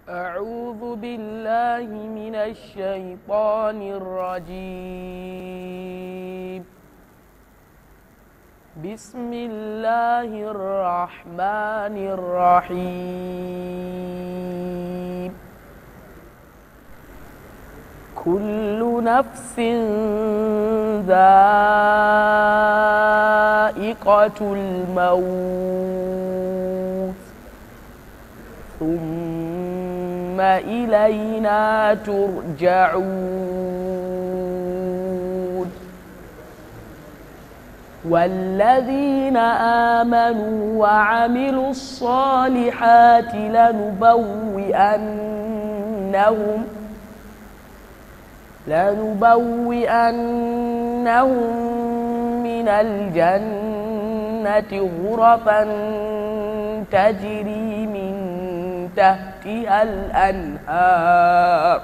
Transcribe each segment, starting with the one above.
أعوذ بالله من الشيطان الرجيم بسم الله الرحمن الرحيم كل نفس ذائقة الموت ثم إلينا ترجعون والذين آمنوا وعملوا الصالحات لنبوئنهم لنبوئنهم من الجنة غرفا تجري من تحتها الأنهار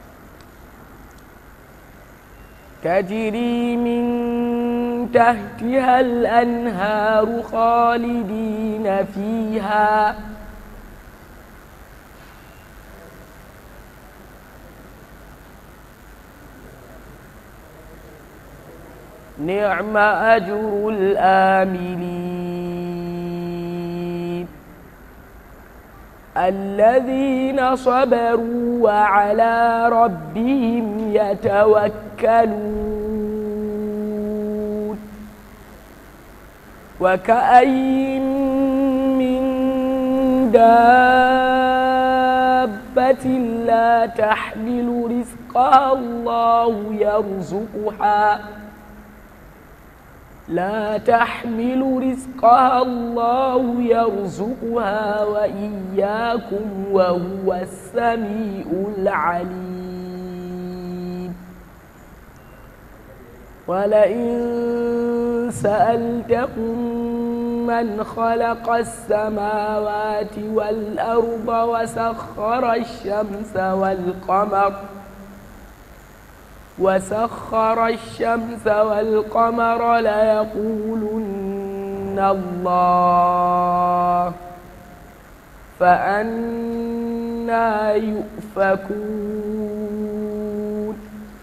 تجري من تحتها الأنهار خالدين فيها نعم أجر الآملين الذين صبروا وعلى ربهم يتوكلون وكأين من دابة لا تحمل رزقها الله يرزقها لا تحمل رزقها الله يرزقها وإياكم وهو السميع العليم ولئن سألتهم من خلق السماوات والأرض وسخر الشمس والقمر وسخر الشمس والقمر ليقولن الله فأنا يؤفكون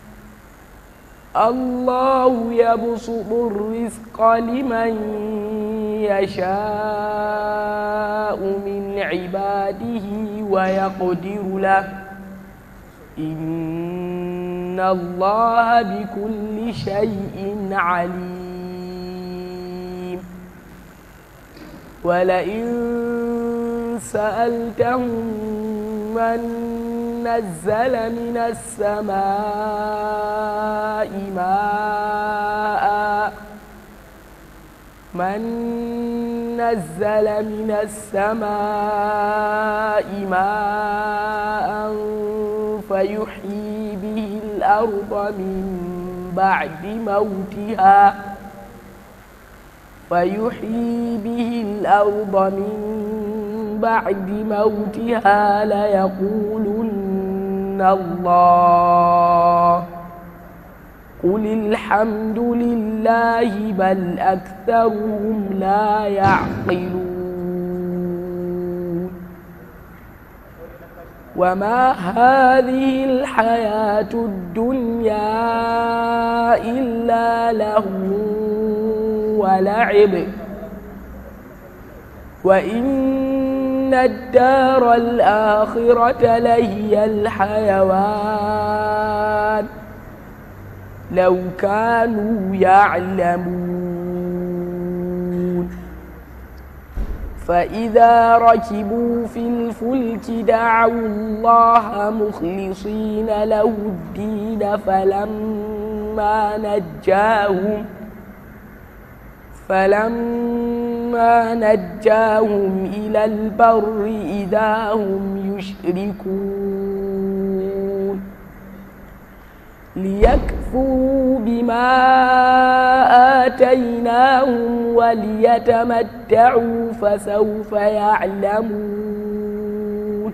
الله يبسط الرزق لمن يشاء من عباده ويقدر له إن الله بكل شيء عليم ولئن سألتهم من نزل من السماء ماء من نزل من السماء ماء فيحيي به الأرض من بعد موتها فيحيي به الأرض من بعد موتها ليقولن الله قل الحمد لله بل أكثرهم لا يعقلون وما هذه الحياة الدنيا إلا لهو ولعب وإن الدار الآخرة لهي الحيوان لو كانوا يعلمون فإذا ركبوا في الفلك دعوا الله مخلصين له الدين فلما نجاهم فلما نجاهم إلى البر إذا هم يشركون ليكفروا بما آتيناهم وليتمتعوا فسوف يعلمون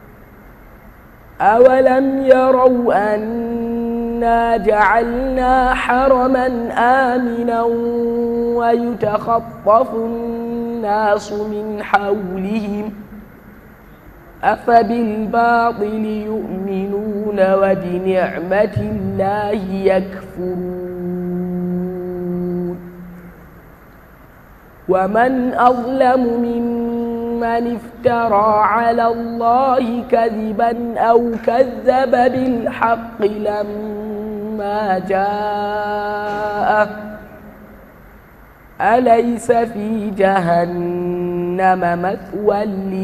أولم يروا أنا جعلنا حرما آمنا ويتخطف الناس من حولهم أفبالباطل يؤمنون وبنعمة الله يكفرون ومن أظلم ممن افترى على الله كذبا أو كذب بالحق لما جاءه أليس في جهنم مثوى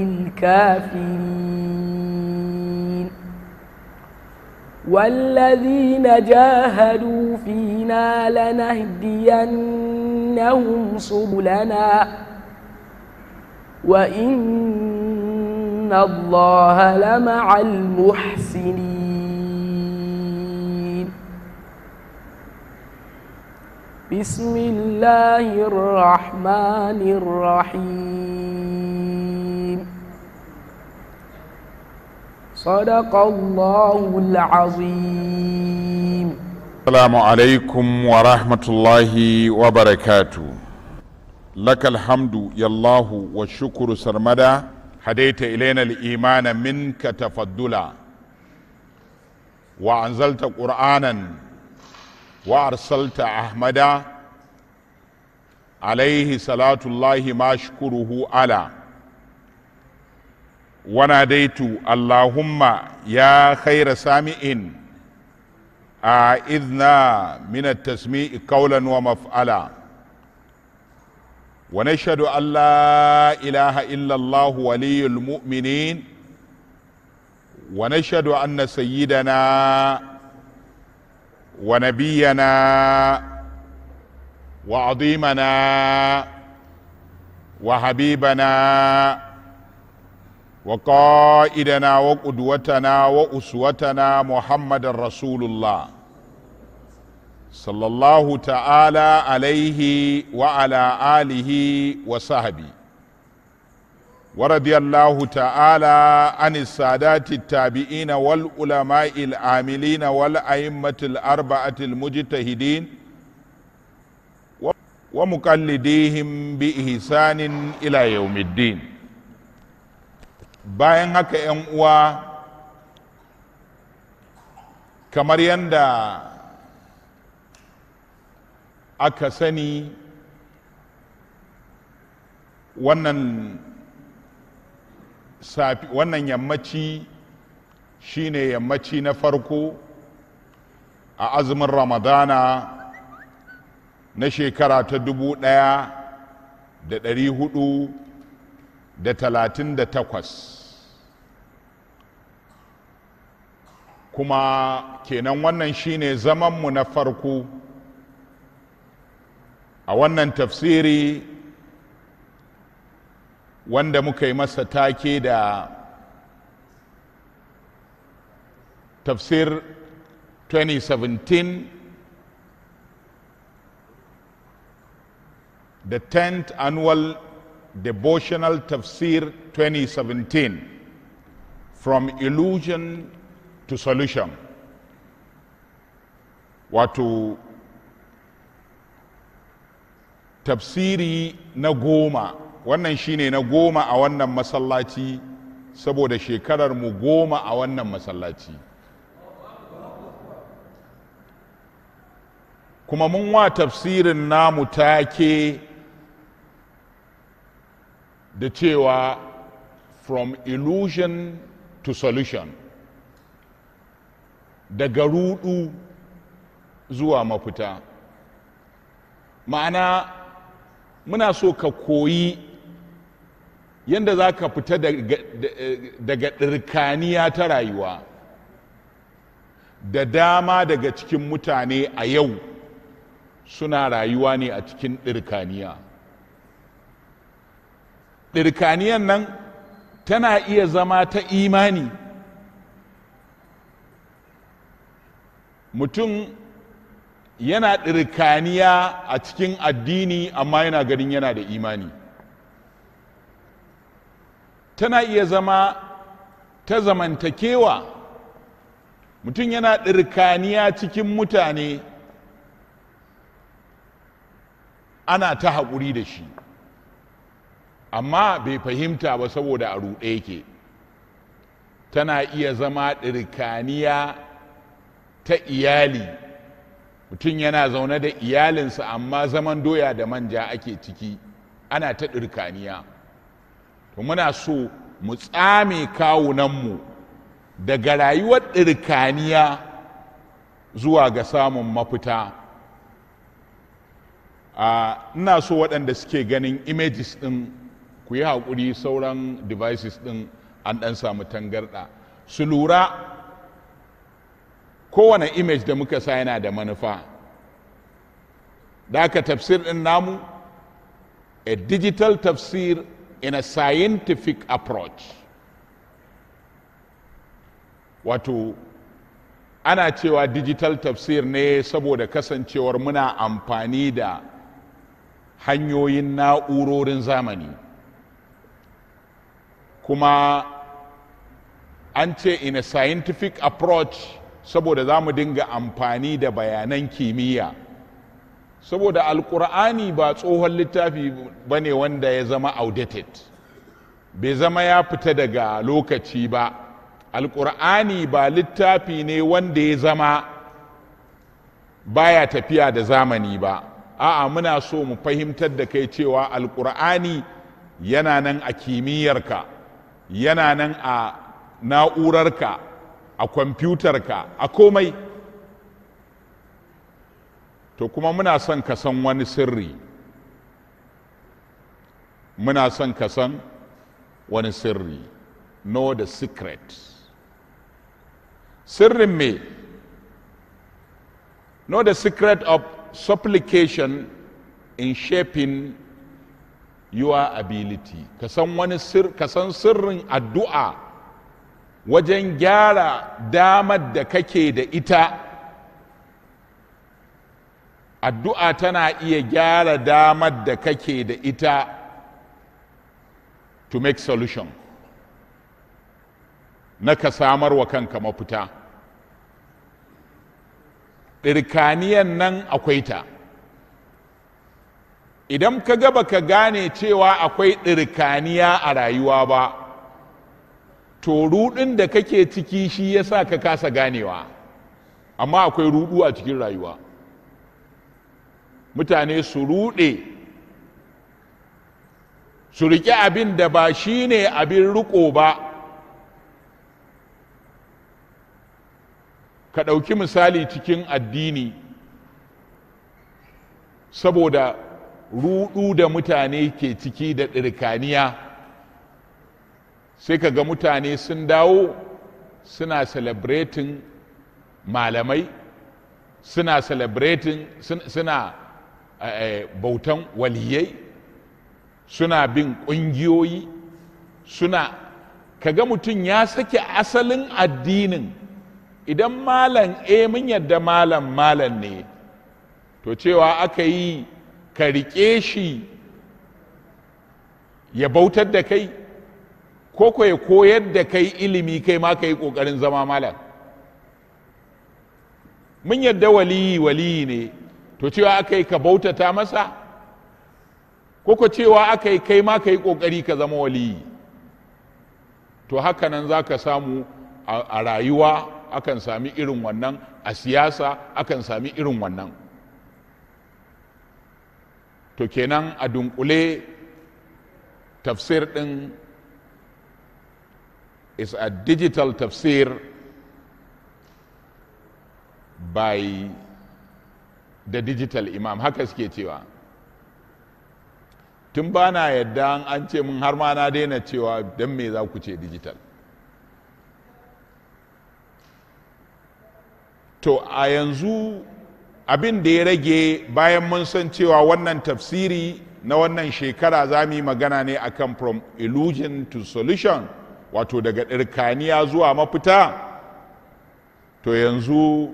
للكافرين والذين جاهدوا فينا لنهدينهم سبلنا وإن الله لمع المحسنين بسم الله الرحمن الرحيم صدق الله العظيم السلام عليكم ورحمة الله وبركاته لك الحمد يا الله والشكر سرمدا هديت إلينا الإيمان منك تفضلا وأنزلت قرآنا وأرسلت أحمدا عليه صلاة الله ما أشكره على وناديت اللهم يا خير سامع أعذنا من التسميع قولا ومفعلا ونشهد أن لا إله إلا الله ولي المؤمنين ونشهد أن سيدنا ونبينا وعظيمنا وحبيبنا وقائدنا وقدوتنا وأسوتنا محمد رسول الله صلى الله تعالى عليه وعلى آله وصحبه ورضي الله تعالى عن السادات التابعين والعلماء العاملين والأئمة الأربعة المجتهدين ومقلديهم بإحسان إلى يوم الدين bayan haka 'yan uwa kamar yadda aka sani wannan safi wannan yammaci shine yammaci na farko a azumin ramadana na shekara ta dubu ɗaya da ɗari hudu da talatin da takwas kuma kenan wannan shine zamanmu na farko a wannan tafsiri wanda muka yi masa take da tafsir 2017 the 10th annual devotional tafsir 2017 from illusion to solution wato tafsiri na goma wannan shine na goma a wannan masallaci saboda shekarar mu goma a wannan masallaci kuma mun wa tafsirin namu take da cewa from illusion to solution daga rudu zuwa mafita ma'ana muna so ka koyi yadda za ka fita daga ɗirkaniya ta rayuwa da dama daga cikin mutane a yau suna rayuwa ne a cikin ɗirkaniya ɗirkaniyan nan tana iya zama ta imani mutum yana ɗirkaniya a cikin addini amma yana ganin yana da imani tana iya zama ta zamantakewa mutum yana ɗirkaniya cikin mutane ana ta haƙuri da shi amma bai fahimta ba saboda a ruɗe yake tana iya zama ɗirkaniya ta iyali mutum yana zaune da iyalinsa amma zaman doya da manja ake ciki ana ta ɗirkaniya to muna so mu tsame kawunanmu daga rayuwar ɗirkaniya zuwa ga samun mafita a ina so waɗanda suke ganin images ɗin ku yi haƙuri sauran devices ɗin an ɗan samu tangarɗa su lura kowane image da muka sa yana da manufa da aka tafsir ɗin namu a digital tafsir in a scientific approach wato ana cewa digital tafsir ne saboda kasancewar muna amfani da hanyoyin na'urorin zamani kuma an ce in a scientific approach saboda za mu dinga amfani da bayanan kimiyya saboda alkur'ani ba tsohon littafi ba ne wanda ya zama outdated bai zama ya fita daga lokaci ba alkur'ani ba littafi ne wanda ya zama baya tafiya da zamani ba a'a muna so mu fahimtar da kai cewa alkur'ani yana nan a kimiyyarka yana nan a na'urarka a kwamfutarka a komai to kuma muna son ka san wani sirri muna son ka san wani sirri know the secret sirrin me know the secret of supplication in shaping your ability ka san wani sir ka san sirrin addu'a wajen gyara damar da kake da ita addu'a tana iya gyara damar da kake da ita to make solution na ka samar wa kanka mafita ɗirkaniyan nan akwai ta idan ka gaba ka gane cewa akwai ɗirkaniya a rayuwa ba to ruɗin da kake ciki shi ya sa ka kasa ganewa amma akwai ruɗu a cikin rayuwa mutane su ruɗe su riƙe abin da ba shi ne abin riƙo ba ka ɗauki misali cikin addini saboda ruɗu da mutane ke ciki da ɗirkaniya sai ka ga mutane sun dawo suna celebrating malamai suna celebrating suna bautan waliyai suna bin ƙungiyoyi suna kaga mutum ya sake asalin addinin idan malam e mun yadda malam malam ne to cewa aka yi ka riƙe shi ya bautar da kai ko ko ya koyar da kai ilimi kai ma ka yi ƙoƙarin zama malam mun yadda waliyi waliyi ne to cewa aka yi ka bautata masa ko ko cewa aka yi kai ma ka yi ƙoƙari ka zama waliyi to haka nan za ka samu a rayuwa akan sami irin wannan a siyasa akan sami irin wannan to kenan a dunkule tafsir ɗin is a digital tafsir by the digital imam haka suke cewa tun ba na yadda an ce mun har ma na daina cewa don me za ku ce digital to a yanzu abin da ya rage bayan mun san cewa wannan tafsiri na wannan shekara za mu yi magana ne akan from illusion to solution wato daga ɗirkaniya zuwa mafita to yanzu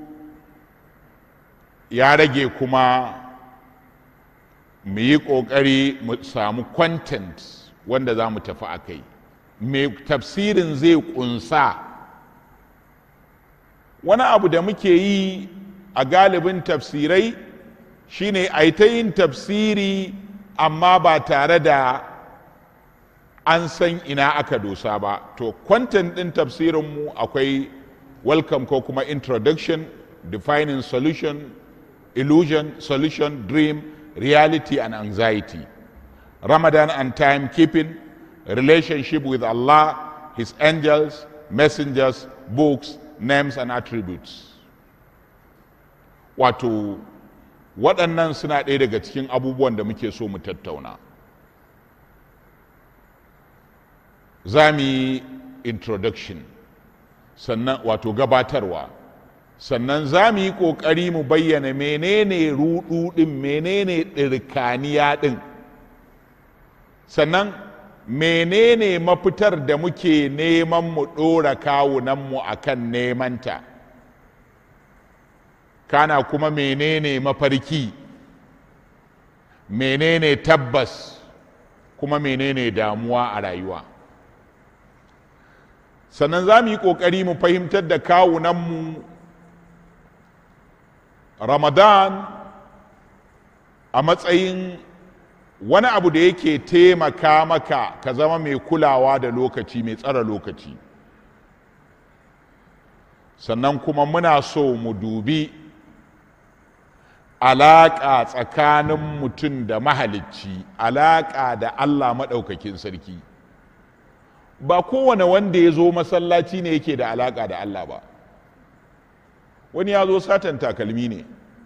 ya rage kuma mu yi ƙoƙari mu samu content wanda za mu tafi a kai mai tafsirin zai ƙunsa wani abu da muke yi a galibin tafsirai shine a ta yin tafsiri amma ba tare da an san ina aka dosa ba to kwantan ɗin tafsirinmu akwai welcome ko kuma introduction defining solution illusion solution dream reality and anxiety ramadan and timekeeping relationship with allah his angels messengers books names and attributes wato waɗannan suna ɗaya daga cikin abubuwan da muke so mu tattauna za mu yi introduction sannan wato gabatarwa sannan za mu yi ƙoƙari mu bayyana menene ruɗu ɗin menene ɗirkaniya ɗin sannan menene mafitar da muke neman mu ɗora kawunanmu a kan nemanta kana kuma menene mafarki menene tabbas kuma menene damuwa a rayuwa sannan za mu yi ƙoƙari mu fahimtar da kawunanmu ramadan a matsayin wani abu da yake taimaka maka ka zama mai kulawa da lokaci mai tsara lokaci sannan kuma muna so mu dubi alaƙa tsakanin mutum da mahalicci alaƙa da allah maɗaukakin sarki ba kowane wanda ya zo masallaci ne yake da alaƙa da allah ba wani ya zo satan takalmi ne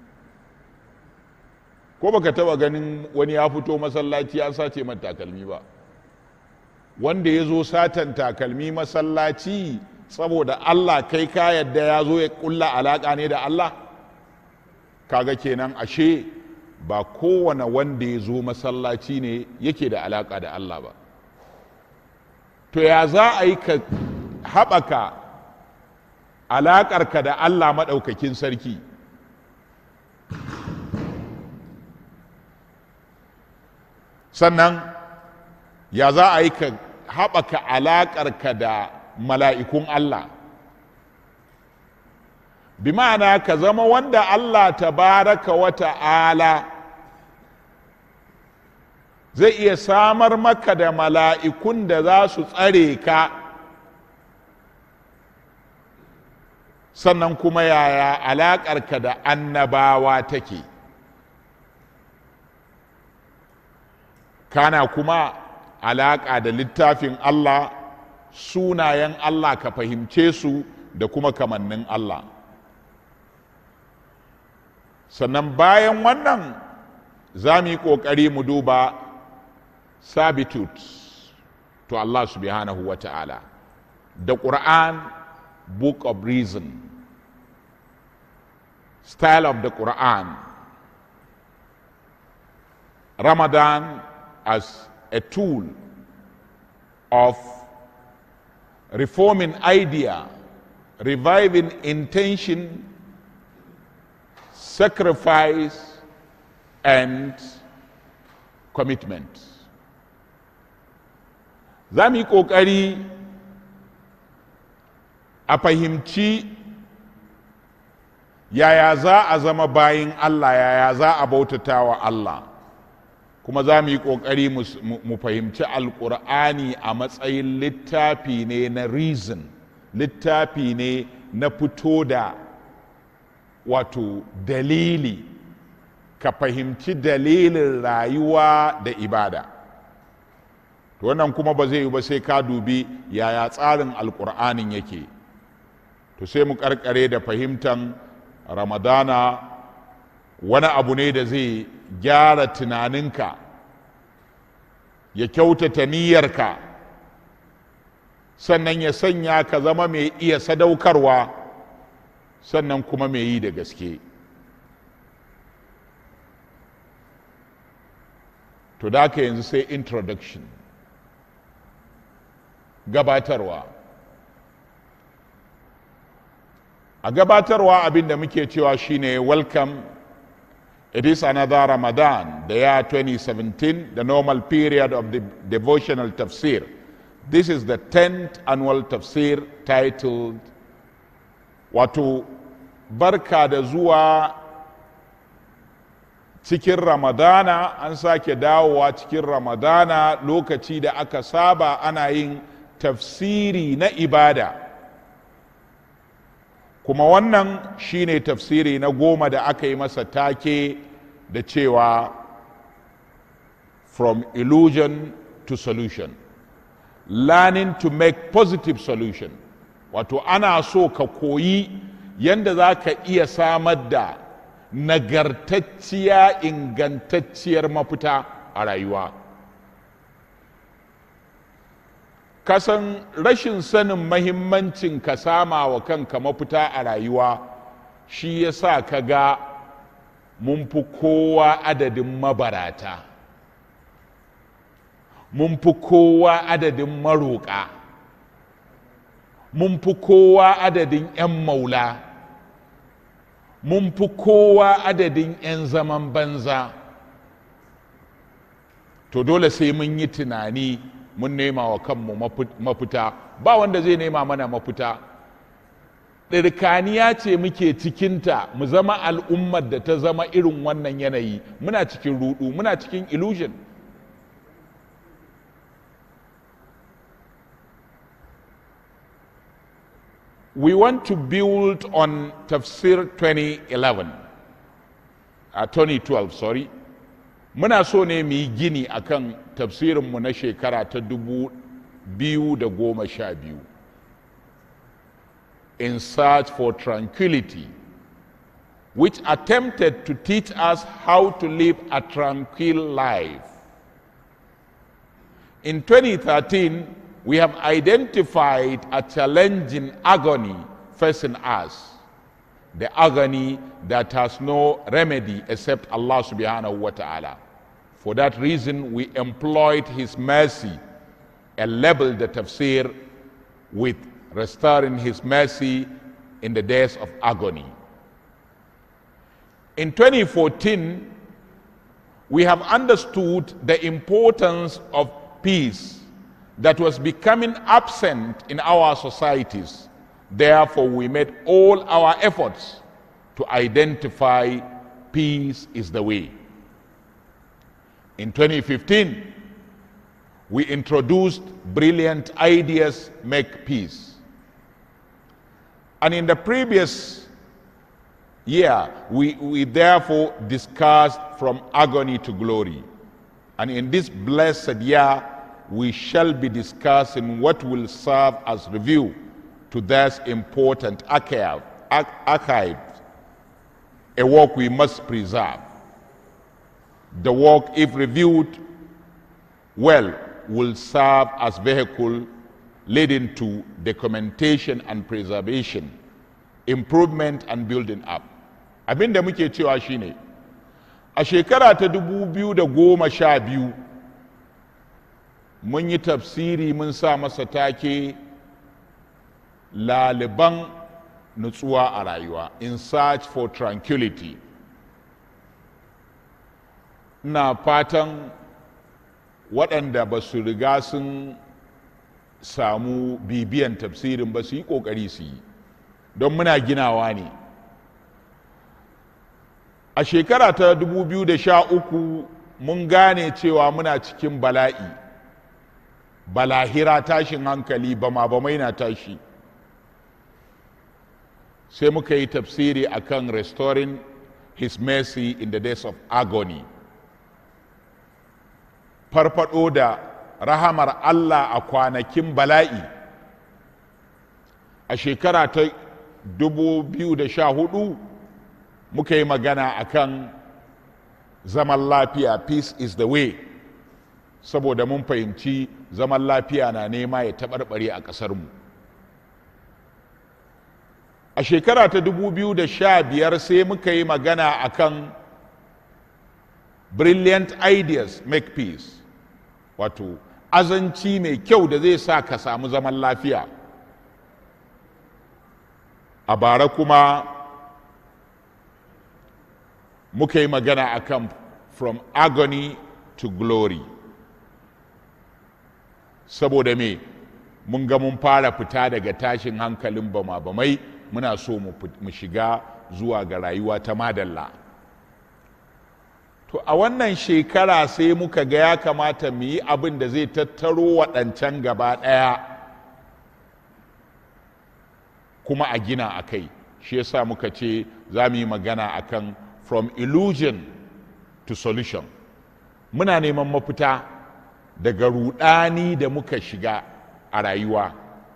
ko baka taba ganin wani ya fito masallaci ya sace man takalmi ba wanda ya zo satan takalmi masallaci saboda allah kai ka yadda ya zo ya kulla alaƙa ne da allah kaga kenan ashe ba kowane wanda ya zo masallaci ne yake da alaƙa da allah ba to ya za a yi ka haɓaka alaƙarka da allah maɗaukakin sarki sannan ya za a yi ka haɓaka alaƙarka da mala'ikun Allah bi ma'ana ka zama wanda Allah tabaraka wa ta'ala zai iya samar maka da mala'ikun da za su tsare ka sannan kuma yaya alaƙarka da annabawa take kana kuma alaƙa da littafin Allah sunayen Allah ka fahimce su da kuma kamannin Allah sannan bayan wannan za mu yi ƙoƙari mu duba sabitude to Allah subhanahu wa ta'ala da Quran book of reason style of the Quran Ramadan as a tool of reforming idea, reviving intention, sacrifice, and commitment. Za mu yi ƙoƙari a fahimci yaya za a zama bayin Allah, yaya za a bautata wa Allah. kuma za mu yi ƙoƙari mu fahimci alƙur'ani a matsayin littafi ne na reason littafi ne na fito da wato dalili ka fahimci dalilin rayuwa da ibada to wannan kuma ba zai yi ba sai ka dubi yaya tsarin alƙur'anin yake to sai mu karkare da fahimtan ramadana wani abu ne da zai gyara tunaninka ya kyautata niyyarka sannan ya sanya ka zama mai iya sadaukarwa sannan kuma mai yi da gaske to da ka yanzu sai introduction gabatarwa a gabatarwa abin da muke cewa shine welcome It is another Ramadan, the year 2017, the normal period of the devotional tafsir. This is the 10th annual tafsir titled Wato Barka da zuwa cikin ramadana an sake dawowa cikin ramadana lokaci da aka saba ana yin tafsiri na ibada kuma wannan shine tafsiri na goma da aka yi masa take da cewa from illusion to solution learning to make positive solution wato ana so ka koyi yadda za ka iya samar da nagartacciya ingantacciyar mafita a rayuwa kasan rashin sanin mahimmancin ka sama wa kanka mafita a rayuwa shi ya sa ka ga mun fi kowa adadin mabarata mun fi kowa adadin maroƙa mun fi kowa adadin 'yan maula mun fi kowa adadin 'yan zaman banza to dole sai mun yi tunani mun nema wa kanmu mafita ba wanda zai nema mana mafita ɗirkaniya ce muke cikinta mu zama al'ummar da ta zama irin wannan yanayi muna cikin rudu muna cikin illusion we want to build on tafsir 2011 uh, 2012 sorry muna so ne mu yi gini akan tafsirinmu na shekara ta dubu biyu da goma sha biyu in search for tranquility which attempted to teach us how to live a tranquil life in 2013 we have identified a challenging agony facing us. The agony that has no remedy except Allah subhanahu wa ta'ala. For that reason, we employed His mercy and labeled the tafsir with restoring His mercy in the days of agony. In 2014, we have understood the importance of peace that was becoming absent in our societies. Therefore, we made all our efforts to identify peace is the way. In 2015, we introduced brilliant ideas make peace. And in the previous year, we, we therefore discussed from agony to glory. And in this blessed year, we shall be discussing what will serve as review to this important archive, archive, a work we must preserve. The work, if reviewed well, will serve as vehicle leading to documentation and preservation, improvement and building up. Abin da muke cewa shine a shekara ta dubu biyu da goma sha biyu mun yi tafsiri mun sa masa take laliban nutsuwa a rayuwa in search for tranquility ina fatan waɗanda ba su riga sun samu bibiyan tafsirin ba su yi ƙoƙari su yi don muna ginawa ne a shekara ta 2013 mun gane cewa muna cikin bala'i balahira tashin hankali bama bamai na tashi sai muka yi tafsiri akan restoring his mercy in the days of agony farfado da rahamar Allah a kwanakin bala'i a shekara ta 2014 muka yi magana akan zaman lafiya peace is the way saboda mun fahimci zaman lafiya na nema ya taɓarɓare a ƙasarmu a shekara ta 2015 sai muka yi magana akan brilliant ideas make peace wato azanci mai kyau da zai sa ka samu zaman lafiya a bara kuma muka yi magana akan from agony to glory saboda me mun ga mun fara fita daga tashin hankalin bama-bamai muna so mu shiga zuwa ga rayuwa ta madalla to a wannan shekara sai muka ga ya kamata mu yi abin da zai tattaro waɗancan gaba ɗaya kuma a gina a kai shi yasa muka ce za mu yi magana akan from illusion to solution muna neman mafita daga rudani da muka shiga a rayuwa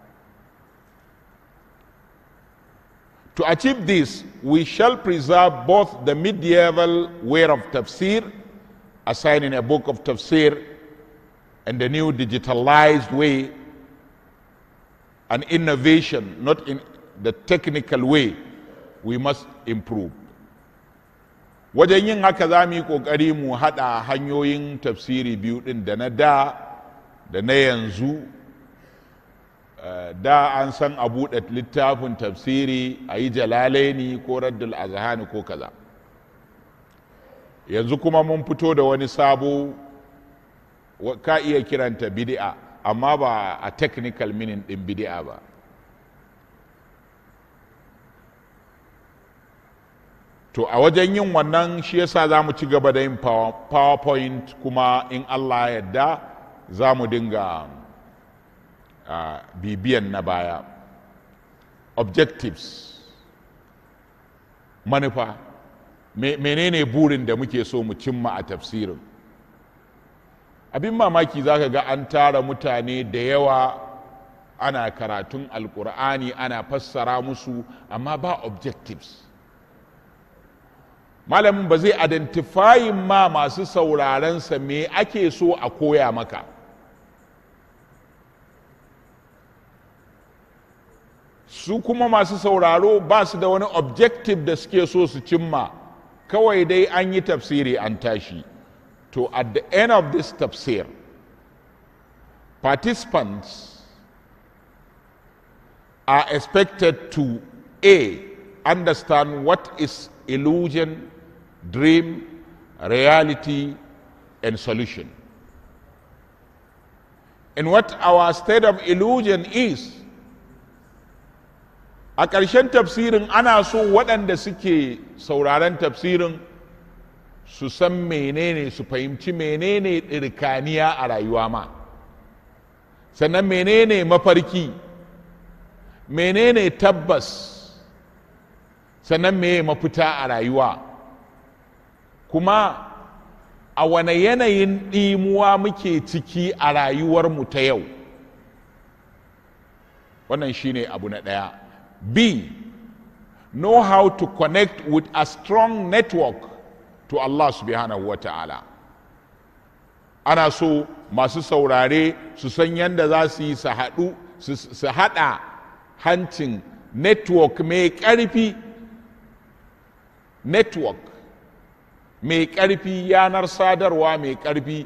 to achieve this we shall preserve both the medieval way of tafsir assigning a book of tafsir and the new digitalized way an innovation not in the technical way we must improve wajen yin haka za mu yi ƙoƙari mu haɗa hanyoyin tafsiri biyu ɗin da na da da na yanzu da an san a buɗe littafin tafsiri a yi jalalaini ko raddul azhani ko kaza yanzu kuma mun fito da wani sabo ka iya kiranta bid'a amma ba a technical meaning ɗin bid'a ba to a wajen yin wannan shi yasa za mu ci gaba da yin powerpoint kuma in allah yadda za mu dinga uh, bibiyan na baya objectives manufa Me, menene burin da muke so mu cimma a tafsirin abin mamaki za ka ga an tara mutane da yawa ana karatun alkur'ani ana fassara musu amma ba objectives malamin ba zai identifying ma masu saurarensa me ake so a koya maka su kuma masu sauraro ba su da wani objective da suke so su cimma kawai dai an yi tafsiri an tashi to at the end of this tafsir participants are expected to a understand what is illusion dream, reality, and solution. And what our state of illusion is, a ƙarshen tafsirin ana so waɗanda suke sauraron tafsirin su san menene su fahimci menene ɗirkaniya a rayuwa ma sannan menene mafarki menene tabbas sannan meye mafita a rayuwa kuma a wane yanayin ɗimuwa muke ciki a rayuwarmu ta yau wannan shine abu na ɗaya b know how to connect with a strong network to allah subhanahu wa ta'ala ana so masu saurare su san yadda za su yi su haɗu su haɗa hancin network mai ƙarfi network mai ƙarfi yanar sadarwa mai ƙarfi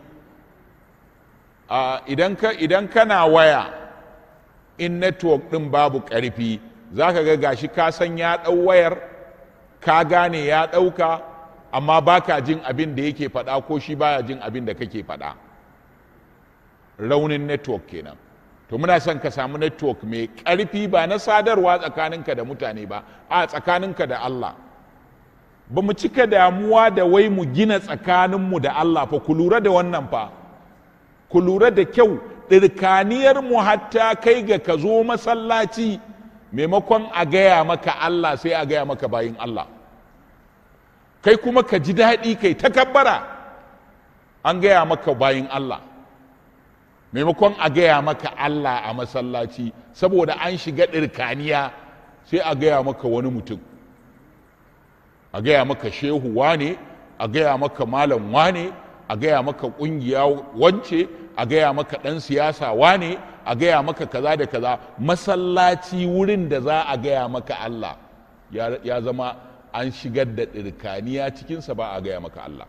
idan kana waya in network ɗin babu ƙarfi za ka ga gashi ka san ya ɗau wayar ka gane ya ɗauka amma baka jin abin da yake faɗa ko shi baya jin abin da kake faɗa raunin network kenan to muna son ka samu network mai ƙarfi ba na sadarwa tsakaninka da mutane ba a tsakaninka da Allah ba mu cika damuwa da wai mu gina tsakaninmu da Allah fa ku lura da wannan fa ku lura da kyau ɗirkaniyar mu hatta kai ga ka zo masallaci maimakon a gaya maka Allah sai a gaya maka bayin Allah kai kuma ka ji daɗi kai takabbara an gaya maka bayin Allah maimakon a gaya maka Allah a masallaci saboda an shiga ɗirkaniya sai a gaya maka wani mutum a gaya maka shehu wane a gaya maka malam wane a gaya maka ƙungiya wance a gaya maka ɗan siyasa wane a gaya maka kaza da kaza masallaci wurin da za a gaya maka Allah ya zama an shigar da ɗirkaniya cikinsa ba a gaya maka Allah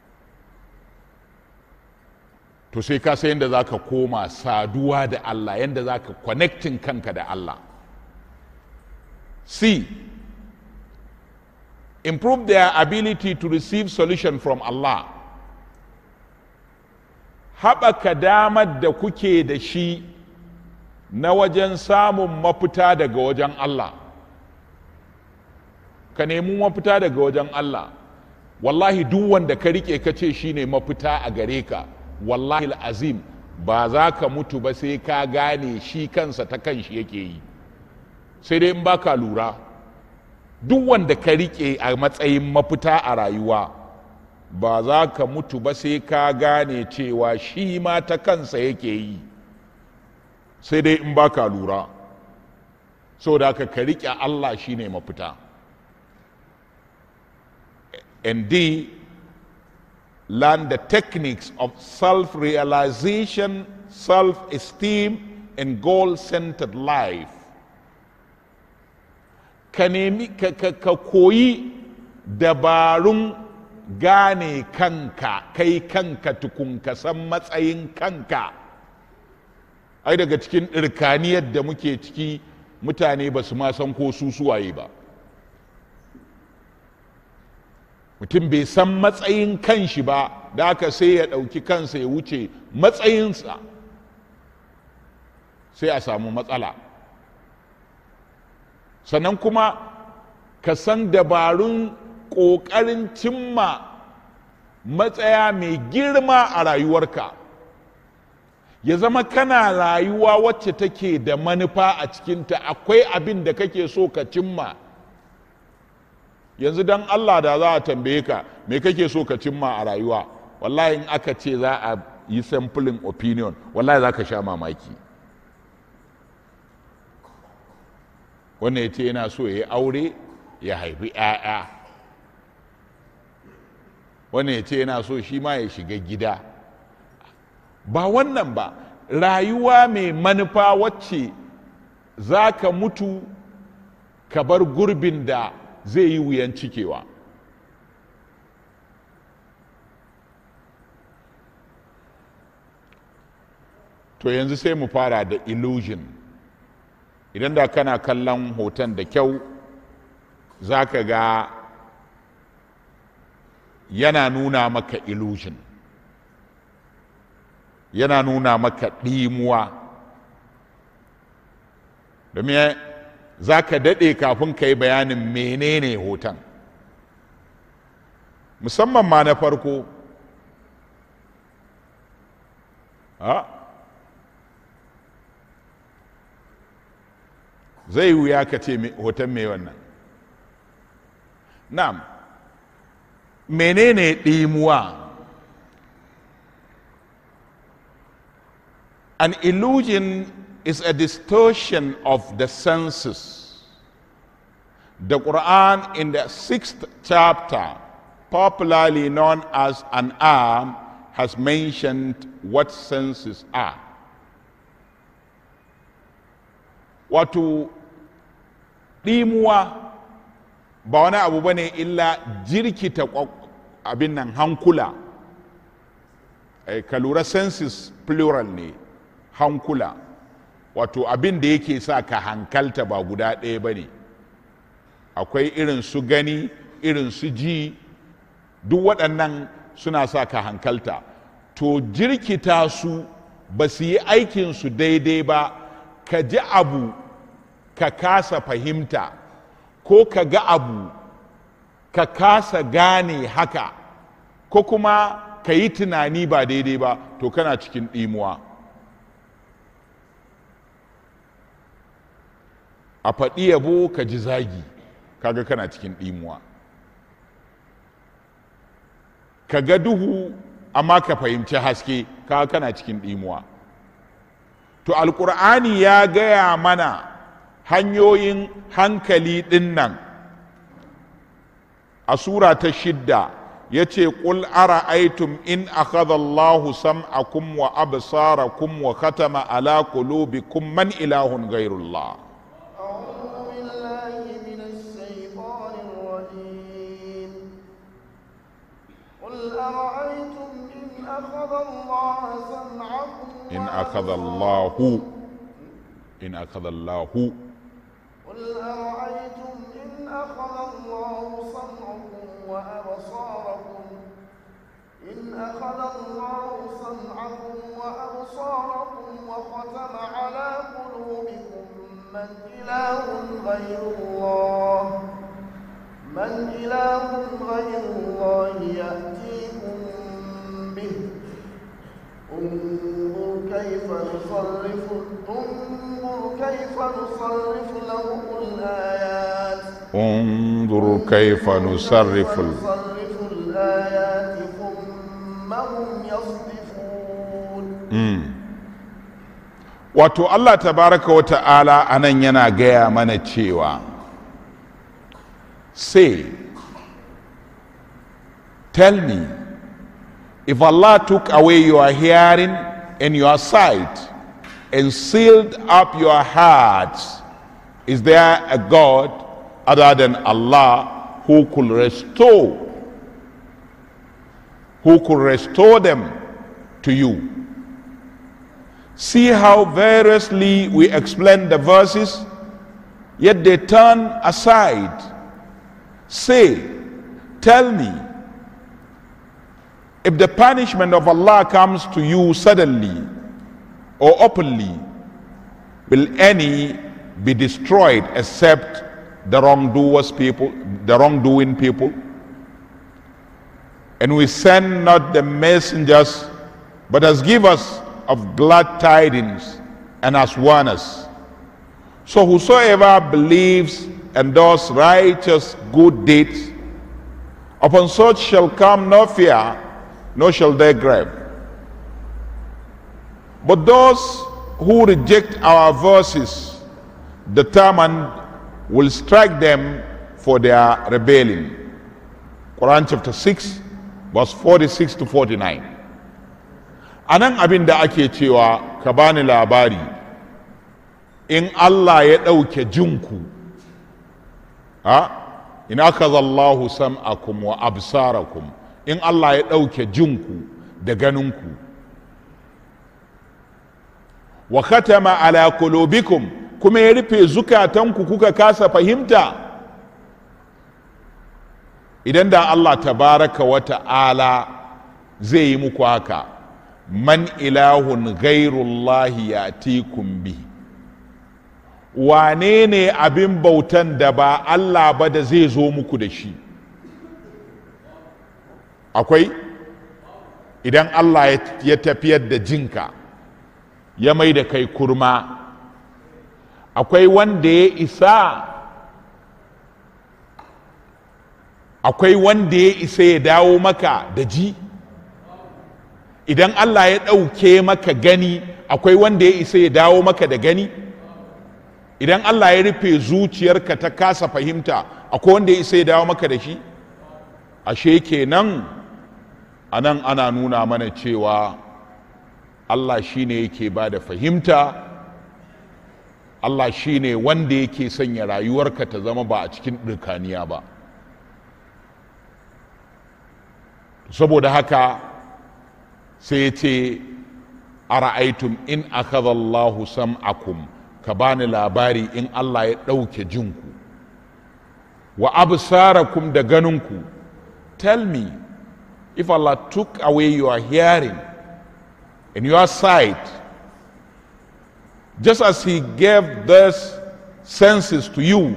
to sai ka san yadda za ka koma saduwa da Allah yadda za ka connecting kanka da Allah C. Improve their ability to receive solution from Allah. Haɓaka damar da kuke da shi na wajen samun mafita daga wajen Allah. Ka nemi mafita daga wajen Allah. wallahi duk wanda ka rike ka ce shine mafita a gare ka wallahi azim ba za ka mutu ba sai ka gane shi kansa ta kanshi yake yi sai dai in baka lura duk wanda ka rike a matsayin mafita a rayuwa ba za ka mutu ba sai ka gane cewa shi ma ta kansa yake yi sai dai in baka lura saboda ka ka rike Allah shine mafita and D, learn the techniques of self realization, self esteem, and goal centered life. Ka nemi ka koyi dabarun gane kanka, kai kanka tukun ka san matsayin kanka. Ai daga cikin ɗirkaniyar da muke ciki mutane ba su ma san ko su suwaye ba. mutum bai san matsayin kanshi ba da aka sai ya ɗauki kansa ya wuce matsayinsa sai a samu matsala sannan kuma ka san dabarun ƙoƙarin cimma matsaya mai girma a rayuwarka ya zama kana rayuwa wacce take da manufa a cikinta akwai abin da kake so ka cimma yanzu dan Allah da za a tambaye ka me kake so ka cimma a rayuwa wallahi in aka ce za a yi sampling opinion wallahi za ka sha mamaki wannan ya ce yana so ya yi aure ya haifi 'ya'ya wannan ya ce yana so shi ma ya shiga gida ba wannan ba rayuwa mai manufa wacce za ka mutu ka bar gurbin da zai yi wuyan cikewa to yanzu sai mu fara da illusion idan da kana kallon hoton da kyau za ka ga yana nuna maka illusion yana nuna maka ɗimuwa domin za ka daɗe kafin ka yi bayanin menene hoton musamman ma na farko ha zai wuya ka ce hoton mai wannan na'am menene ɗimuwa an illusion is a distortion of the senses. The Quran in the sixth chapter, popularly known as an arm, has mentioned what senses are. Wato ɗimuwa ba wani abu ba ne illa jirkita abin nan hankula. Ka lura senses plural ne, hankula. wato abin da yake sa ka hankalta ba guda ɗaya ba ne akwai irin su gani irin su ji duk waɗannan suna sa ka hankalta to jirkita su ba su yi aikinsu daidai ba ka ji abu ka kasa fahimta ko ka ga abu ka kasa gane haka ko kuma ka yi tunani ba daidai ba to kana cikin ɗimuwa. a faɗi yabo ka ji zagi kaga kana cikin ɗimuwa ka ga duhu amma ka fahimci haske kaga kana cikin ɗimuwa to alƙur'ani ya gaya mana hanyoyin hankali ɗin nan a sura ta shidda ya ce ƙul ara'aytum in akhadha Allahu sam'akum wa absarakum wa khatama ala qulubikum man ilahun ghairullah أرأيتم إن أخذ الله سمعكم إن أخذ الله إن أخذ الله قل أرأيتم إن أخذ الله سمعكم وأبصاركم إن أخذ الله سمعكم وأبصاركم وختم على قلوبكم من إله غير الله من إله غير الله يأتيكم به انظر كيف نصرف انظر كيف نصرف لهم الآيات انظر كيف نصرف ال... نصرف الآيات ثم هم يصدفون wato Allah tabaraka wa ta'ala anan yana gaya mana cewa say tell me if Allah took away your hearing and your sight and sealed up your hearts is there a God other than Allah who could restore who could restore them to you See how variously we explain the verses, yet they turn aside. Say, tell me, if the punishment of Allah comes to you suddenly or openly, will any be destroyed except the wrongdoers people, the wrongdoing people? And we send not the messengers, but as givers of glad tidings and as warners. So whosoever believes and does righteous good deeds, upon such shall come no fear, nor shall they grieve. But those who reject our verses, determined will strike them for their rebellion. Quran chapter 6, verse 46 to 49. a nan abin da ake cewa ka bani labari in Allah ya ɗauke jinku a in aka zallahu sam'akum wa absarakum in Allah ya ɗauke jinku da ganinku wa khatama ala qulubikum kuma ya rufe zukatanku kuka kasa fahimta idan da Allah tabaraka wa ta'ala zai yi muku haka man ilahun gairullahi ya bi wane ne abin bautan da ba Allah ba da zai zo muku da shi akwai idan Allah ya tafiyar da jinka ya mai da kai kurma akwai wanda ya isa akwai wanda ya isa ya dawo maka da ji idan Allah ya ɗauke maka gani akwai wanda ya isa ya dawo maka da gani idan Allah ya rufe zuciyarka ta kasa fahimta akwai wanda ya isa ya dawo maka da shi ashe kenan a nan ana nuna mana cewa Allah shine yake ba da fahimta Allah shine wanda yake sanya rayuwarka ta zama ba a cikin ɗirkaniya ba saboda haka sai ce a ra'aitum in akhadallahu sam'akum ka bani labari in Allah ya ɗauke jinku wa absarakum da ganinku tell me if Allah took away your hearing and your sight just as he gave those senses to you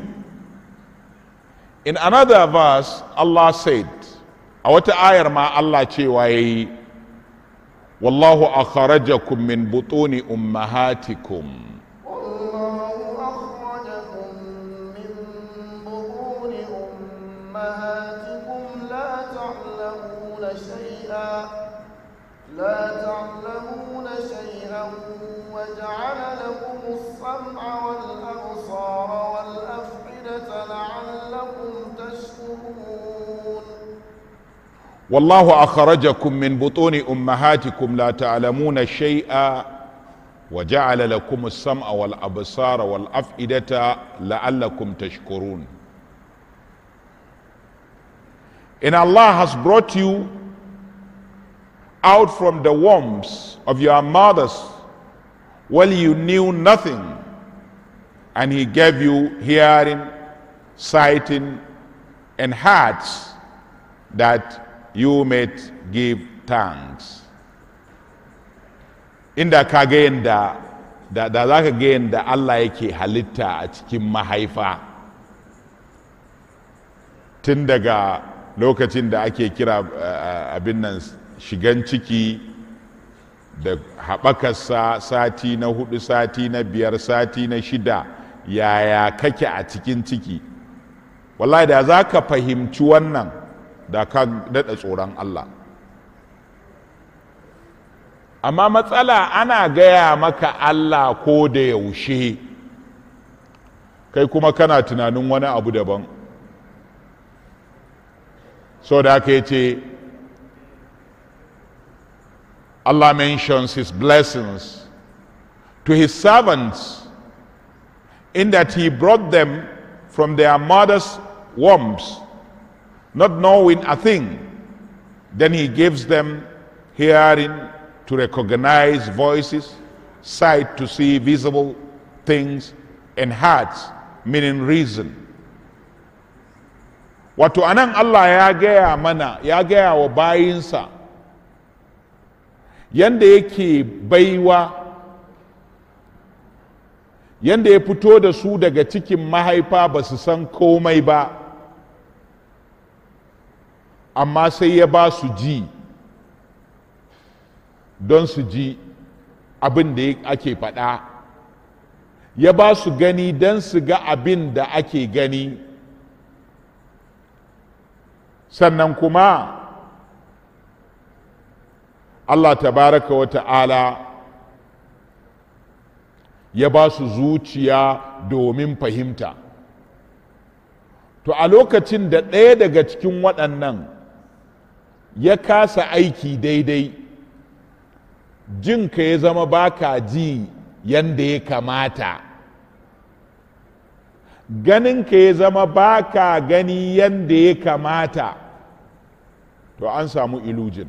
in another verse Allah said a wata ayar ma Allah cewa yayi wallahu akhrajakum min butuni ummahatikum والله أخرجكم من بطون أمهاتكم لا تعلمون شيئا لا تعلمون شيئا وجعل لكم السمع والأبصار والأفئدة لعلكم تشكرون والله أخرجكم من بطون أمهاتكم لا تعلمون شيئا وجعل لكم السمع والأبصار والأفئدة لعلكم تشكرون And Allah has brought you out from the wombs of your mothers while you knew nothing and He gave you hearing, sighting, and hearts that you might give thanks. Inda ka ga yadda da, da za ka ga yadda Allah yake halitta a cikin mahaifa tun daga lokacin da ake kira uh, abin nan shigan ciki da haɓakarsa sati na hudu sati na biyar sati na shida yaya kake a cikin ciki wallahi da za ka fahimci wannan da ka daɗa tsoron Allah amma matsala ana gaya maka Allah ko da yaushe kai kuma kana tunanin wani abu daban so da aka ce Allah mentions his blessings to his servants in that he brought them from their mother's wombs, not knowing a thing. Then he gives them hearing to recognize voices, sight to see visible things, and hearts, meaning reason. Wato anan Allah ya gaya mana, ya gaya wa bayinsa yanda yake baiwa yanda ya fito da su daga cikin mahaifa ba su san komai ba amma sai ya ba su ji don su ji abin da ake faɗa ya ba su gani don su ga abin da ake gani sannan kuma Allah tabaraka wa ta'ala ya ba su zuciya domin fahimta to a lokacin da ɗaya daga cikin waɗannan ya kasa aiki daidai jinka ya zama baka ji yanda ya kamata ganinka ya zama baka gani yanda ya kamata to an samu ilujin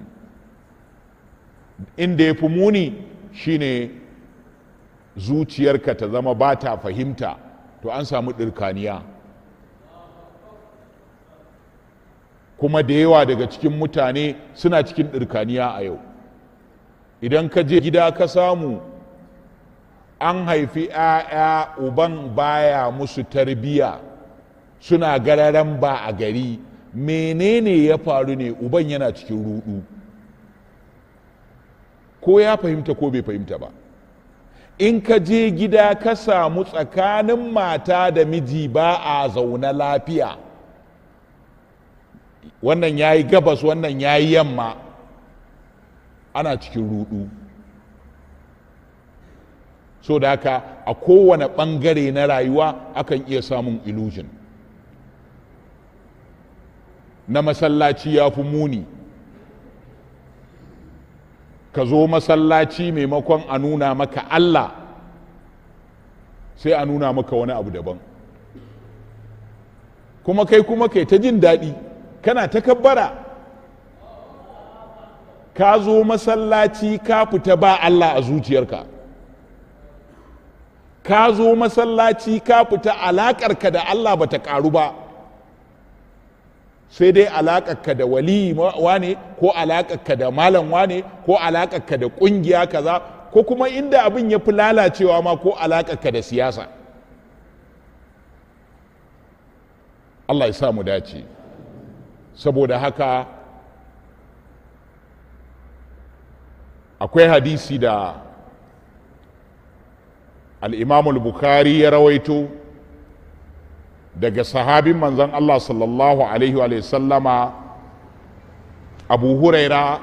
inda ya fi muni shine zuciyarka ta zama ba ta fahimta to an samu ɗirkaniya kuma da yawa daga cikin mutane suna cikin ɗirkaniya a yau idan ka je gida ka samu an haifi 'ya'ya uban baya musu tarbiya suna gararan ba a gari menene ya faru ne uban yana cikin rudu ko ya fahimta ko bai fahimta ba in ka je gida ka samu tsakanin mata da miji ba a zaune lafiya wannan ya yi gabas wannan ya yi yamma ana cikin rudu so da haka a kowane ɓangare na rayuwa akan iya samun illusion na masallaci ya fi muni ka zo masallaci maimakon a nuna maka Allah sai a nuna maka wani abu daban kuma kai kuma kai ta jin daɗi kana ta kabbara ka zo masallaci ka fita ba Allah a zuciyarka ka zo masallaci ka fita alaƙarka da Allah ba ta ƙaru ba sai dai alaƙarka da wali wane ko alaƙarka da malam wane ko alaƙarka da ƙungiya kaza ko kuma inda abin ya fi lalacewa ma ko alaƙarka da siyasa Allah ya sa mu dace saboda haka akwai hadisi da al'imamul bukhari ya rawaito daga sahabin manzon Allah sallallahu Alaihi wa sallama abu huraira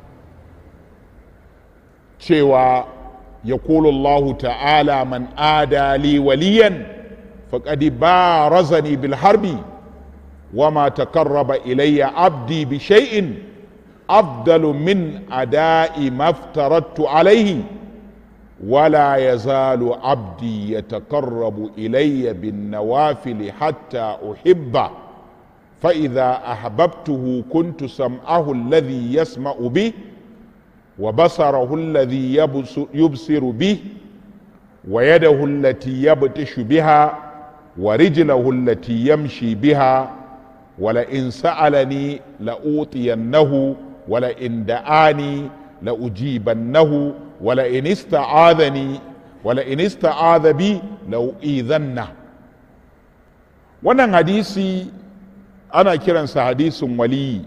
cewa ya Allah ta'ala man adali waliyan faƙadi ba razani bil harbi وما تقرب إلي عبدي بشيء أفضل من أداء ما افترضت عليه ولا يزال عبدي يتقرب إلي بالنوافل حتى أحبه فإذا أحببته كنت سمعه الذي يسمع به وبصره الذي يبصر به ويده التي يبطش بها ورجله التي يمشي بها ولئن سألني لأوطينه ولئن دعاني لأجيبنه ولئن استعاذني ولئن استعاذ بي لأؤذنه wannan hadisi ana kiransa hadisin waliyi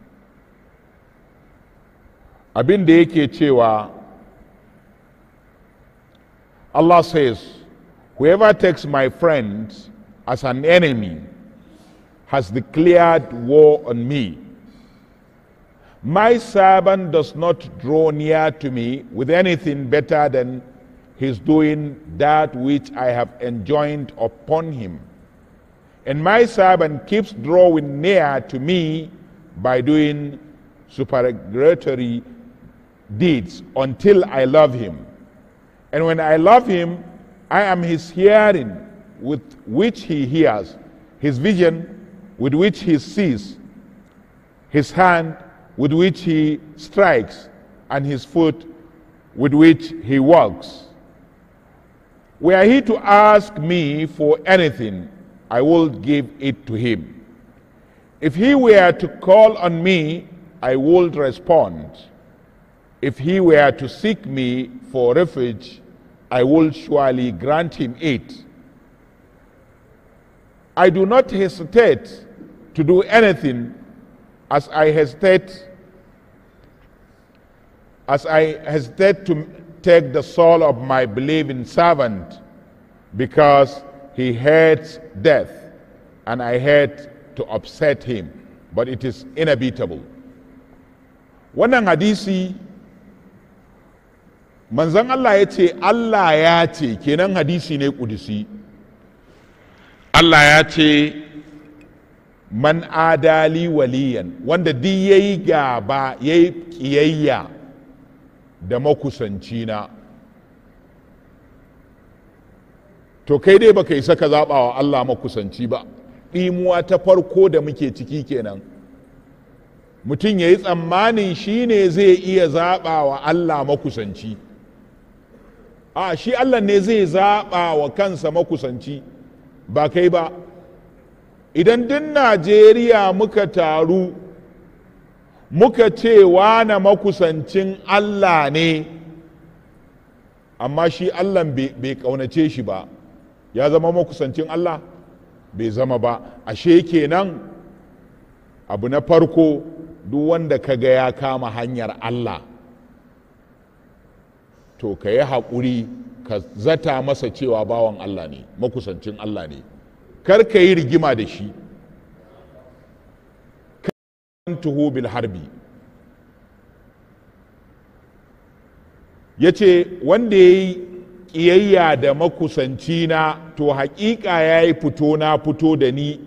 abin da yake cewa Allah says whoever takes my friend as an enemy has declared war on me my servant does not draw near to me with anything better than his doing that which I have enjoined upon him. And my servant keeps drawing near to me by doing supererogatory deeds until I love him. And when I love him, I am his hearing with which he hears, his vision with which he sees, his hand with which he strikes, and his foot with which he walks. Were he to ask me for anything, I will give it to him. If he were to call on me, I would respond. If he were to seek me for refuge, I will surely grant him it. I do not hesitate to do anything as I hesitate as I hesitate to take the soul of my believing servant because he hates death and I hate to upset him but it is inevitable wannan hadisi manzon Allah ya ce Allah ya ce kenan hadisi ne kudusi Allah ya ce man adali waliyan wanda duk yayi gaba yayi kiyayya da makusanci na to kai dai baka isa ka zaɓa wa Allah makusanci ba ɗimuwa ta farko da muke ciki kenan mutum ya yi tsammanin shi ne zai iya zaɓa wa Allah makusanci a shi Allah ne zai zaɓa wa kansa makusanci ba kai ba idan duk najeriya muka taru muka ce wane makusancin allah ne amma shi allah bai kaunace shi ba ya zama makusancin allah bai zama ba ashe kenan abu na farko duk wanda ka ga ya kama hanyar allah to ka yi haƙuri ka zata masa cewa bawan allah ne makusancin allah ne kar ka yi rigima da shi tuhu bil harbi ya ce wanda ya yi ƙiyayya da makusanci na to haƙiƙa ya yi fito na fito da ni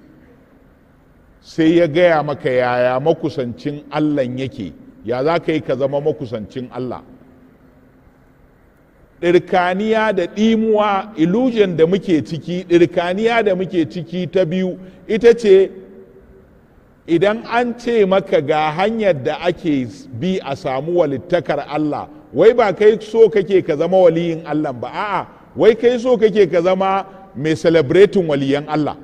sai ya gaya maka yaya makusancin allah yake ya za ka yi ka zama makusancin allah ɗirkaniya da ɗimuwa illusion da muke ciki ɗirkaniya da muke ciki ta biyu ita ce idan an ce maka ga hanyar da ake bi a samu walittakar Allah wai ba kai so kake ka zama waliyin Allah ba a'a wai kai so kake ka zama mai celebrating waliyan Allah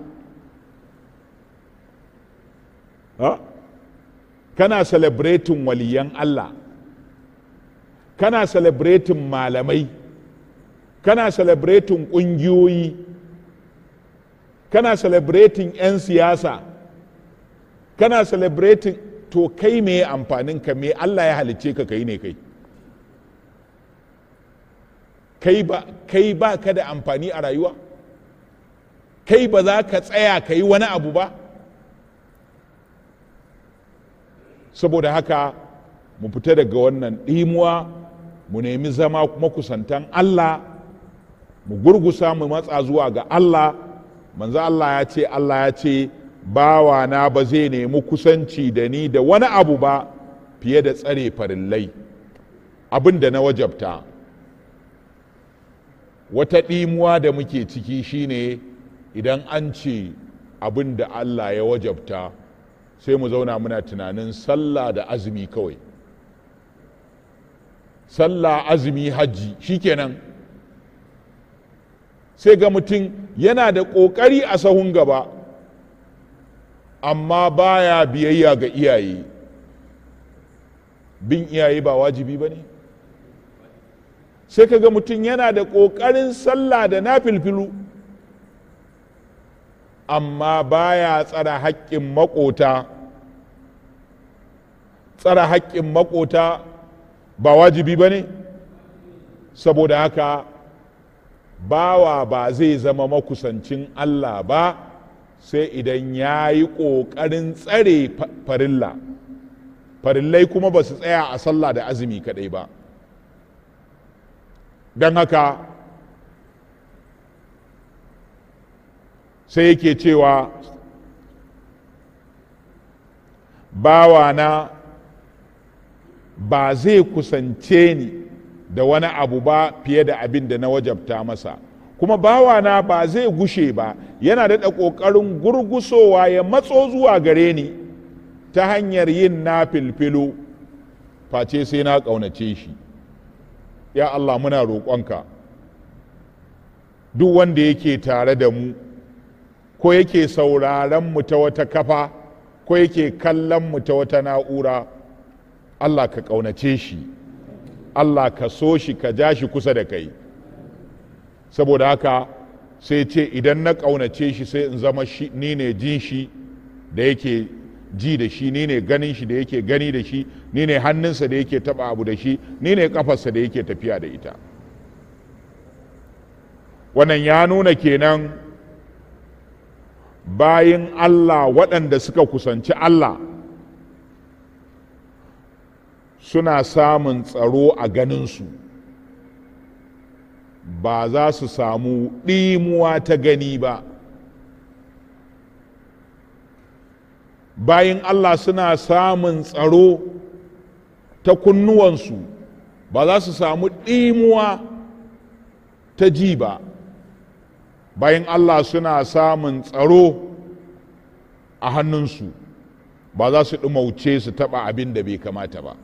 ha? kana celebrating waliyan Allah kana celebrating malamai kana celebrating ƙungiyoyi kana celebrating 'yan siyasa kana celebrating to kai me amfanin ka me Allah ya halicce ka kai ne kai kai ba kai ba ka da amfani a rayuwa kai ba za ka tsaya ka yi wani abu ba saboda haka mu fita daga wannan ɗimuwa mu nemi zama makusantan Allah mu gurgusa mu matsa zuwa ga Allah manzo Allah ya ce Allah ya ce bawana ba zai nemi kusanci da ni da wani abu ba fiye da tsare farillai abin da na wajabta wata ɗimuwa da muke ciki shine idan an ce abin da Allah ya wajabta sai mu zauna muna tunanin sallah da azumi kawai sallah azumi hajji shikenan sai ga mutum yana da ƙoƙari a sahun gaba amma baya biyayya ga iyaye bin iyaye ba wajibi ba ne sai kaga mutum yana da ƙoƙarin sallah da na filfilu amma baya tsara haƙƙin maƙota tsara haƙƙin maƙota ba wajibi ba ne saboda haka bawa ba zai zama makusancin Allah ba sai idan ya yi ƙoƙarin tsare farilla farillai kuma ba su tsaya a sallah da azumi kaɗai ba don haka sai yake cewa bawana ba zai kusance ni da wani abu ba fiye da abin da na wajabta masa kuma bawana ba zai gushe ba yana daɗa ƙoƙarin gurgusowa ya matso zuwa gare ni ta hanyar yin na filfilo face sai na ƙaunace shi ya Allah muna roƙonka duk wanda yake tare da mu ko yake sauraron mu ta wata kafa ko yake kallon mu ta wata na'ura Allah ka ƙaunace shi Allah ka so shi ka ja shi kusa da kai saboda haka sai ce idan na ƙaunace shi sai in zama shi ni ne jin shi da yake ji da shi ni ne ganin shi da yake gani da shi ni ne hannunsa da yake taba abu da shi ni ne kafarsa da yake tafiya da ita wannan ya nuna kenan bayin Allah waɗanda suka kusanci Allah suna samun tsaro a ganinsu ba za su samu ɗimuwa ta gani ba bayin Allah suna samun tsaro ta kunnuwansu ba za su samu ɗimuwa ta ji ba bayan Allah suna samun tsaro a hannunsu ba za su ɗumauce su taɓa abin da bai kamata ba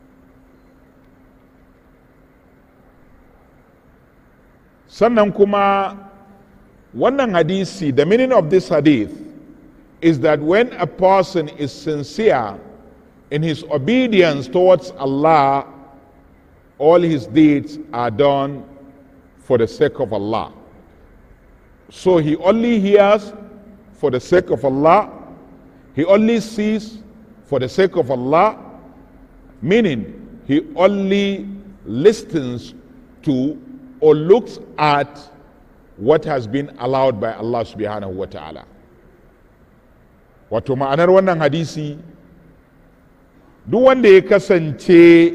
sannan kuma wannan hadisi the meaning of this hadith is that when a person is sincere in his obedience towards Allah, all his deeds are done for the sake of Allah. So he only hears for the sake of Allah, he only sees for the sake of Allah, meaning he only listens to or looks at what has been allowed by Allah subhanahu wa ta'ala. wato ma'anar wannan hadisi duk wanda ya kasance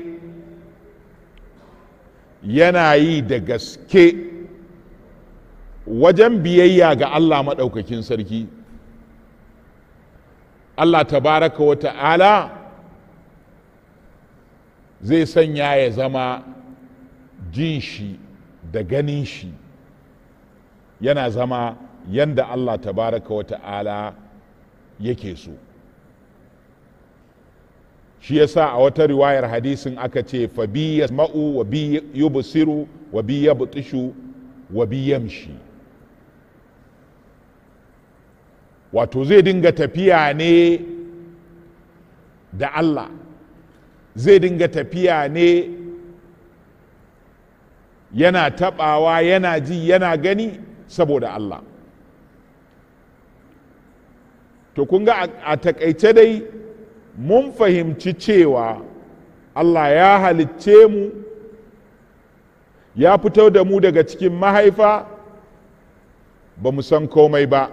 yana yi da gaske wajen biyayya ga Allah maɗaukakin sarki Allah tabaraka wa ta'ala zai sanya ya zama jin shi da ganin shi yana zama yanda Allah tabaraka wa ta'ala yake so shi yasa a wata riwayar hadisin aka ce fa bi yasma'u wa bi yubsiru wa bi yabtishu wa bi yamshi wato zai dinga tafiya ne da Allah zai dinga tafiya ne yana tabawa yana ji yana gani saboda Allah to kun ga a takaice dai mun fahimci cewa Allah ya halicce mu ya fito da mu daga cikin mahaifa ba mu san komai ba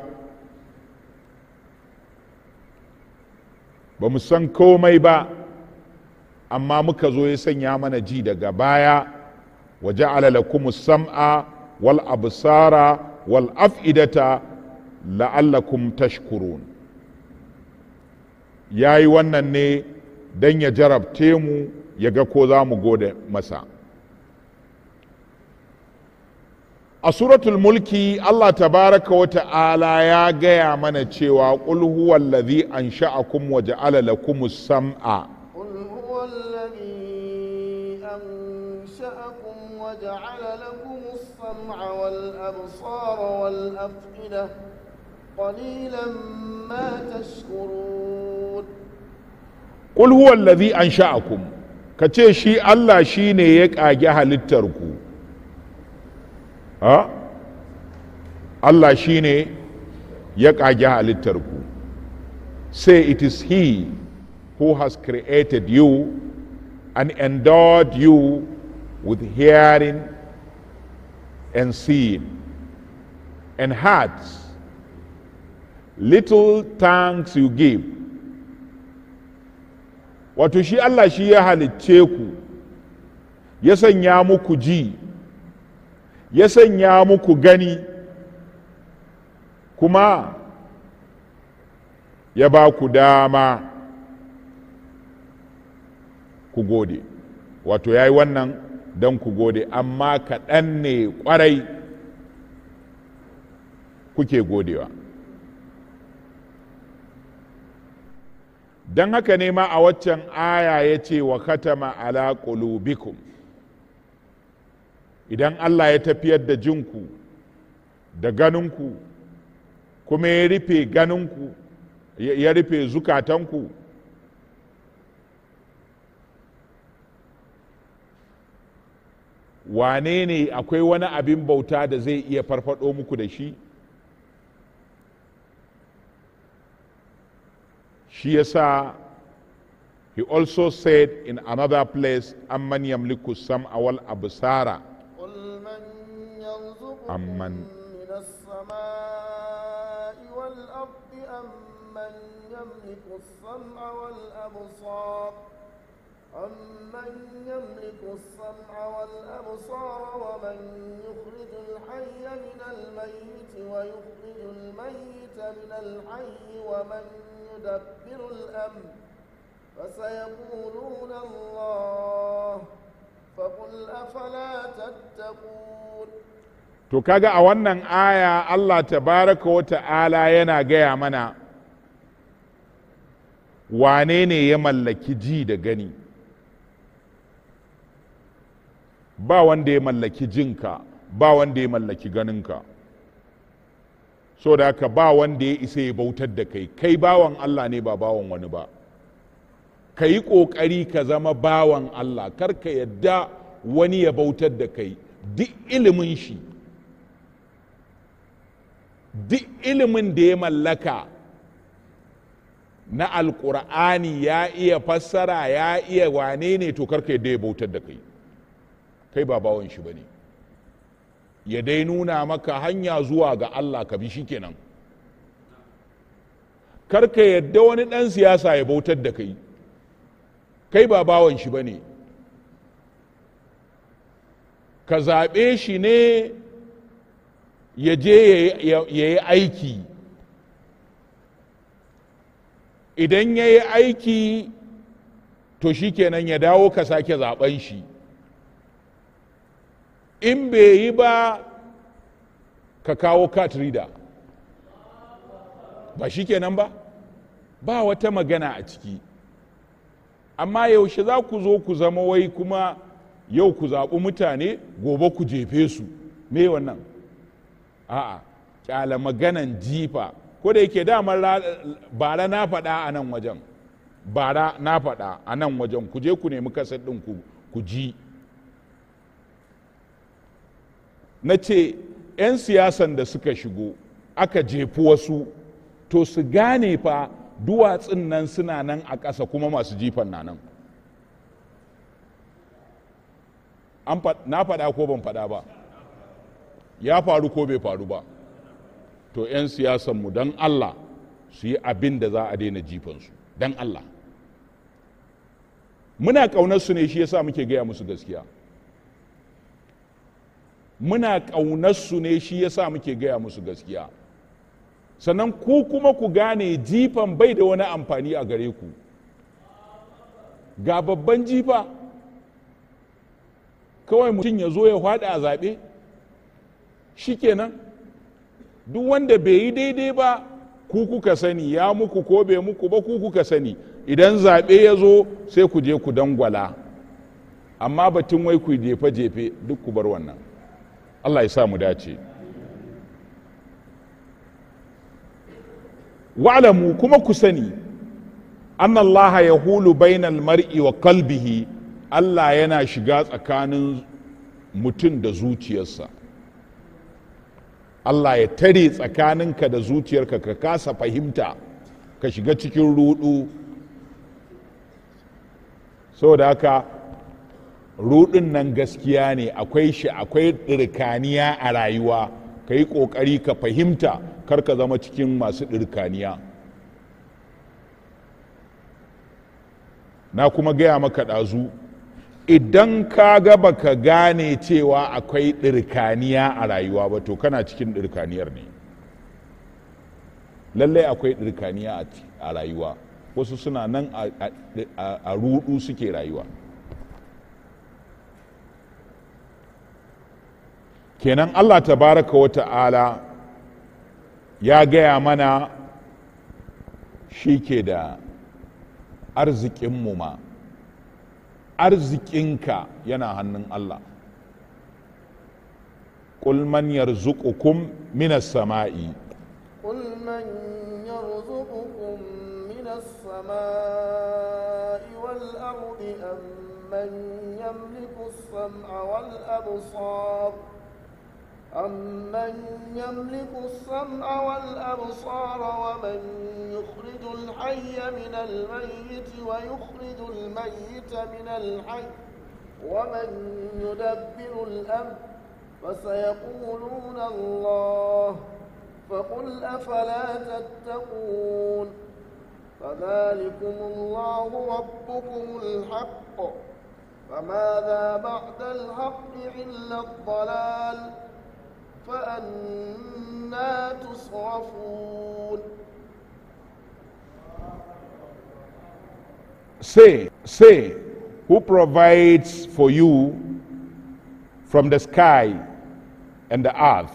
ba mu san komai ba amma muka zo ya sanya mana ji daga baya wa ja'ala lakum sam'a wal absara wal af'idata la'allakum tashkurun ya yi wannan ne don ya jarabce mu ya ga ko za mu gode masa a suratul mulki allah tabaraka wa ta'ala ya gaya mana cewa qul huwa allazi ansha'akum wa ja'ala lakum sam'a قل هو الذي أنشأكم وجعل لكم السمع والأبصار والأفئدة قليلا ما تشكرون qul huwa allazi ansha'akum kace shi Allah shine ya kage halittar ku ha Allah shine ya ƙage halittarku say it is he who has created you and endowed you with hearing and seeing and hearts little thanks you give wato shi Allah shi ya halicce ku ya sanya muku ji ya sanya muku gani kuma ya ba ku dama ku gode wato ya yi wannan don ku gode amma kaɗan ne ƙwarai kuke godewa don haka ne ma a waccan aya ya ce wa katama ala qulubikum idan Allah ya tafiyar da jinku da ganinku kuma ya rufe ganinku ya rufe zukatanku wane ne akwai wani abin bauta da zai iya farfado muku da shi shi yasa he also said in another place amman yamliku sam'a wal absara قل من يرزقكم أمن من السماء والأرض أم من يملك السمع والأبصار أمن يملك السمع والأبصار ومن يخرج الحي من الميت ويخرج الميت من الحي ومن يدبر الأمر فسيقولون الله فقل أفلا تتقون to kaga a wannan aya Allah tabaraka wa ta'ala yana gaya mana wane ne ya mallaki ji da gani ba wanda ya mallaki jinka ba wanda ya mallaki ganinka so da haka ba wanda ya isa ya bautar da kai kai bawan Allah ne ba bawan wani ba ka yi ƙoƙari ka zama bawan Allah kar ka yadda wani ya bautar da kai duk ilimin shi duk ilimin da ya mallaka na alƙur'ani ya iya fassara ya iya wane ne to kar ka yadda ya bautar da kai kai ba bawan shi ba ne ya dai nuna maka hanya zuwa ga Allah ka bi shi kenan kar ka yadda wani ɗan siyasa ya bautar da kai kai ba bawan shi ba ne ka zaɓe shi ne ya je ya yi aiki idan ya yi aiki to shi kenan ya dawo ka sake zaɓen shi in bai yi ba ka kawo cat reader ba shi kenan ba ba wata magana a ciki amma yaushe za ku zo ku zama wai kuma yau ku zaɓi mutane gobe ku jefe su me wannan a'a kyala maganan jifa ko da yake damar bara na faɗa a nan wajen bara na faɗa a nan wajen ku je ku nemi kasar ɗin ku ji na ce 'yan siyasan da suka shigo aka jefi wasu to su gane fa duwatsun nan suna nan a ƙasa kuma masu jifan na nan na faɗa ko ban faɗa ba ya faru ko bai faru ba to 'yan siyasanmu don allah su yi abin da za a daina jifansu don allah muna ƙaunarsu ne shi yasa muke gaya musu gaskiya muna ƙaunarsu ne shi yasa muke gaya musu gaskiya sannan ku kuma ku gane jifan bai da wani amfani a gare ku ga babban jifa kawai mutum ya zo ya faɗi a zaɓe shikenan duk wanda bai yi daidai ba ku kuka sani ya muku ko bai muku ba ku kuka sani idan zaɓe ya zo sai ku je ku dangwala amma batun wai ku jefe-jefe duk ku bar wannan allah ya sa mu dace wa'lamu kuma ku sani annallaha ya hulu bainal mar'i wa kalbihi allah yana shiga tsakanin mutum da zuciyarsa Allah ya tare tsakaninka da zuciyarka ka kasa fahimta ka shiga cikin rudu saboda haka rudin nan gaskiya ne akwai shi akwai ɗirkaniya a rayuwa ka yi ƙoƙari ka fahimta kar ka zama cikin masu ɗirkaniya na kuma gaya maka ɗazu idan ka ga baka gane cewa akwai ɗirkaniya a rayuwa ba to kana cikin ɗirkaniyar ne lallai akwai ɗirkaniya a rayuwa wasu suna nan a rudu suke rayuwa kenan allah tabaraka wa ta'ala ya gaya mana shi ke da arzikinmu ma arzikinka yana hannun Allah قل من يرزقكم من السماء قل من يرزقكم من السماء والأرض أم من يملك السمع والأبصار أمن يملك السمع والأبصار ومن يخرج الحي من الميت ويخرج الميت من الحي ومن يدبر الأمر فسيقولون الله فقل أفلا تتقون فذلكم الله ربكم الحق فماذا بعد الحق إلا الضلال فأنا تصرفون Say, say, who provides for you from the sky and the earth?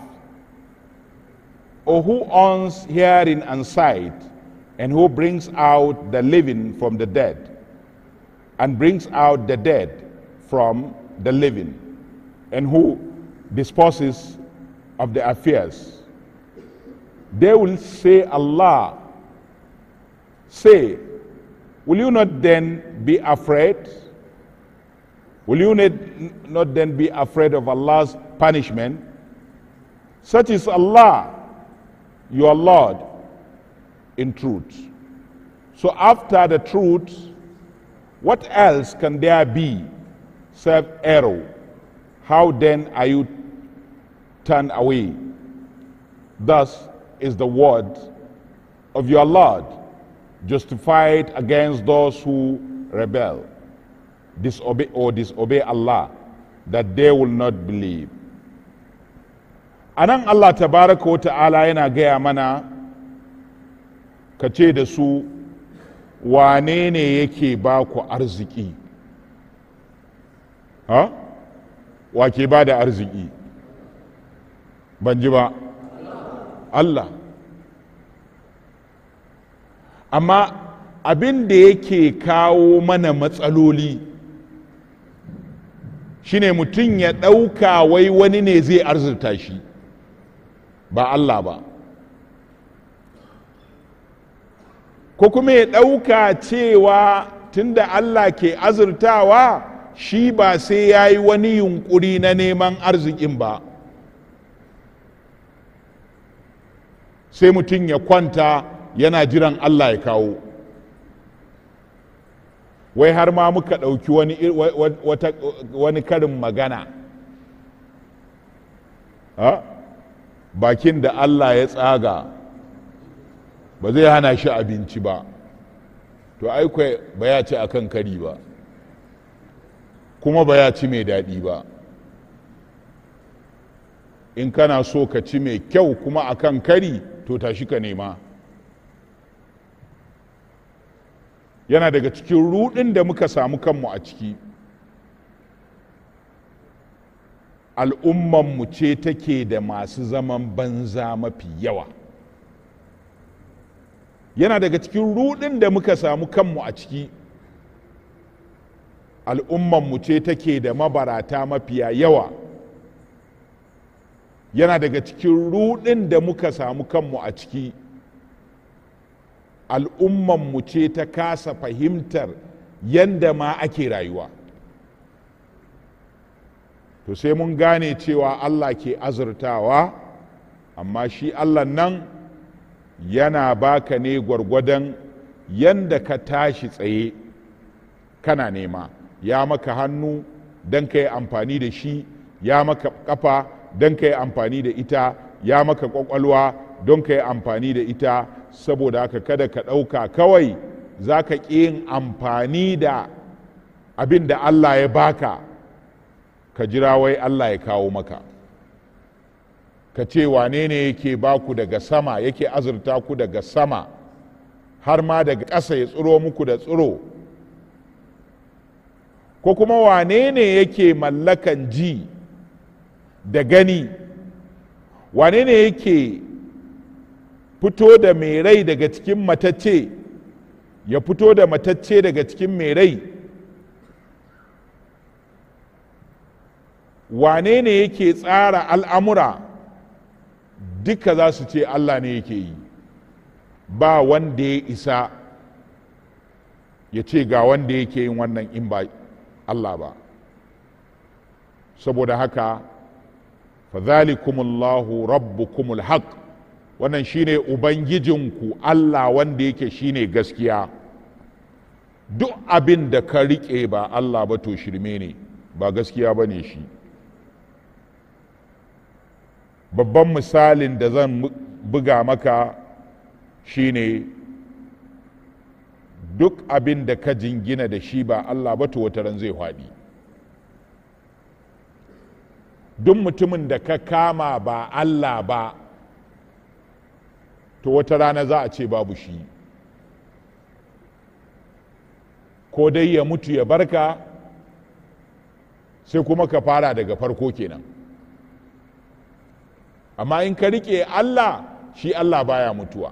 Or who owns hearing and sight, and who brings out the living from the dead, and brings out the dead from the living, and who disposes of the affairs? They will say, Allah. Say, will you not then be afraid? Will you not, not then be afraid of Allah's punishment? Such is Allah, your Lord, in truth. So after the truth, what else can there be save error? How then are you turned away? Thus is the word of your Lord justified against those who rebel, disobey or disobey Allah, that they will not believe. Anan Allah tabaraka wa ta'ala yana gaya mana ka ce da su wane ne yake ba ku arziki ha wa ke ba da arziki ban ji ba Allah amma abin da yake kawo mana matsaloli shine mutum ya ɗauka wai wani ne zai arzurta shi ba Allah ba ko kuma ya ɗauka cewa tunda Allah ke azurtawa shi ba sai ya yi wani yunkuri na neman arzikin ba sai mutum ya kwanta yana jiran Allah ya kawo wai har ma muka ɗauki wani, wani karin magana ha? bakin da Allah ya tsaga ba zai hana shi abinci ba to aikwai ba ya ci akan kari ba kuma ba ya ci mai daɗi ba in kana so ka ci mai kyau kuma akan kari to tashi ka nema yana daga cikin rudin da muka samu kanmu a ciki al'ummanmu ce take da masu zaman banza mafi yawa yana daga cikin rudin da muka samu kanmu a ciki al'ummanmu ce take da mabarata mafiya yawa yana daga cikin rudin da muka samu kanmu a ciki al'ummanmu ce ta kasa fahimtar yadda ma ake rayuwa to sai mun gane cewa allah ke azurtawa amma shi allah nan yana baka ne gwargwadon yanda ka tashi tsaye kana nema ya maka hannu don ka yi amfani da shi ya maka kafa don ka yi amfani da ita ya maka kwakwalwa don ka yi amfani da ita saboda haka kada ka ɗauka kawai za ka ƙi yin amfani da abin da allah ya baka ka jira wai allah ya kawo maka ka ce wane ne yake baku daga sama yake azurta ku daga sama har ma daga ƙasa ya tsiro muku da tsiro ko kuma wane ne yake mallakan ji da gani wane ne yake fito da mai rai daga cikin matacce ya fito da matacce daga cikin mai rai wane ne yake tsara al'amura duka za su ce allah ne yake yi ba wanda ya isa ya ce ga wanda yake yin wannan in ba Allah ba saboda haka fadhalikumullahu rabbukumul haq wannan shine ubangijinku Allah wanda yake shine gaskiya duk abin da ka riƙe ba Allah ba to shirme ne ba gaskiya ba ne shi babban misalin da zan buga maka shine duk abin da ka jingina da shi ba Allah ba to wata ran zai faɗi duk mutumin da ka kama ba Allah ba to wata rana za a ce babu shi ko dai ya mutu ya barka sai kuma ka fara daga farko kenan amma in ka riƙe Allah shi Allah baya mutuwa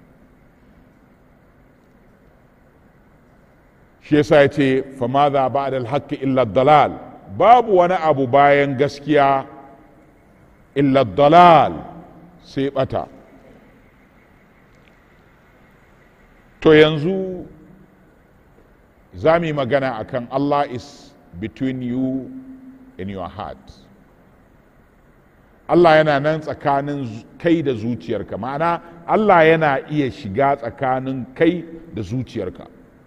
shi yasa ya ce famaza ba da haƙƙi illa dalal babu wani abu bayan gaskiya illa dalal sai bata to yanzu za mu yi magana akan Allah is between you and your heart Allah yana nan tsakanin kai da zuciyarka ma'ana Allah yana iya shiga tsakanin kai da zuciyarka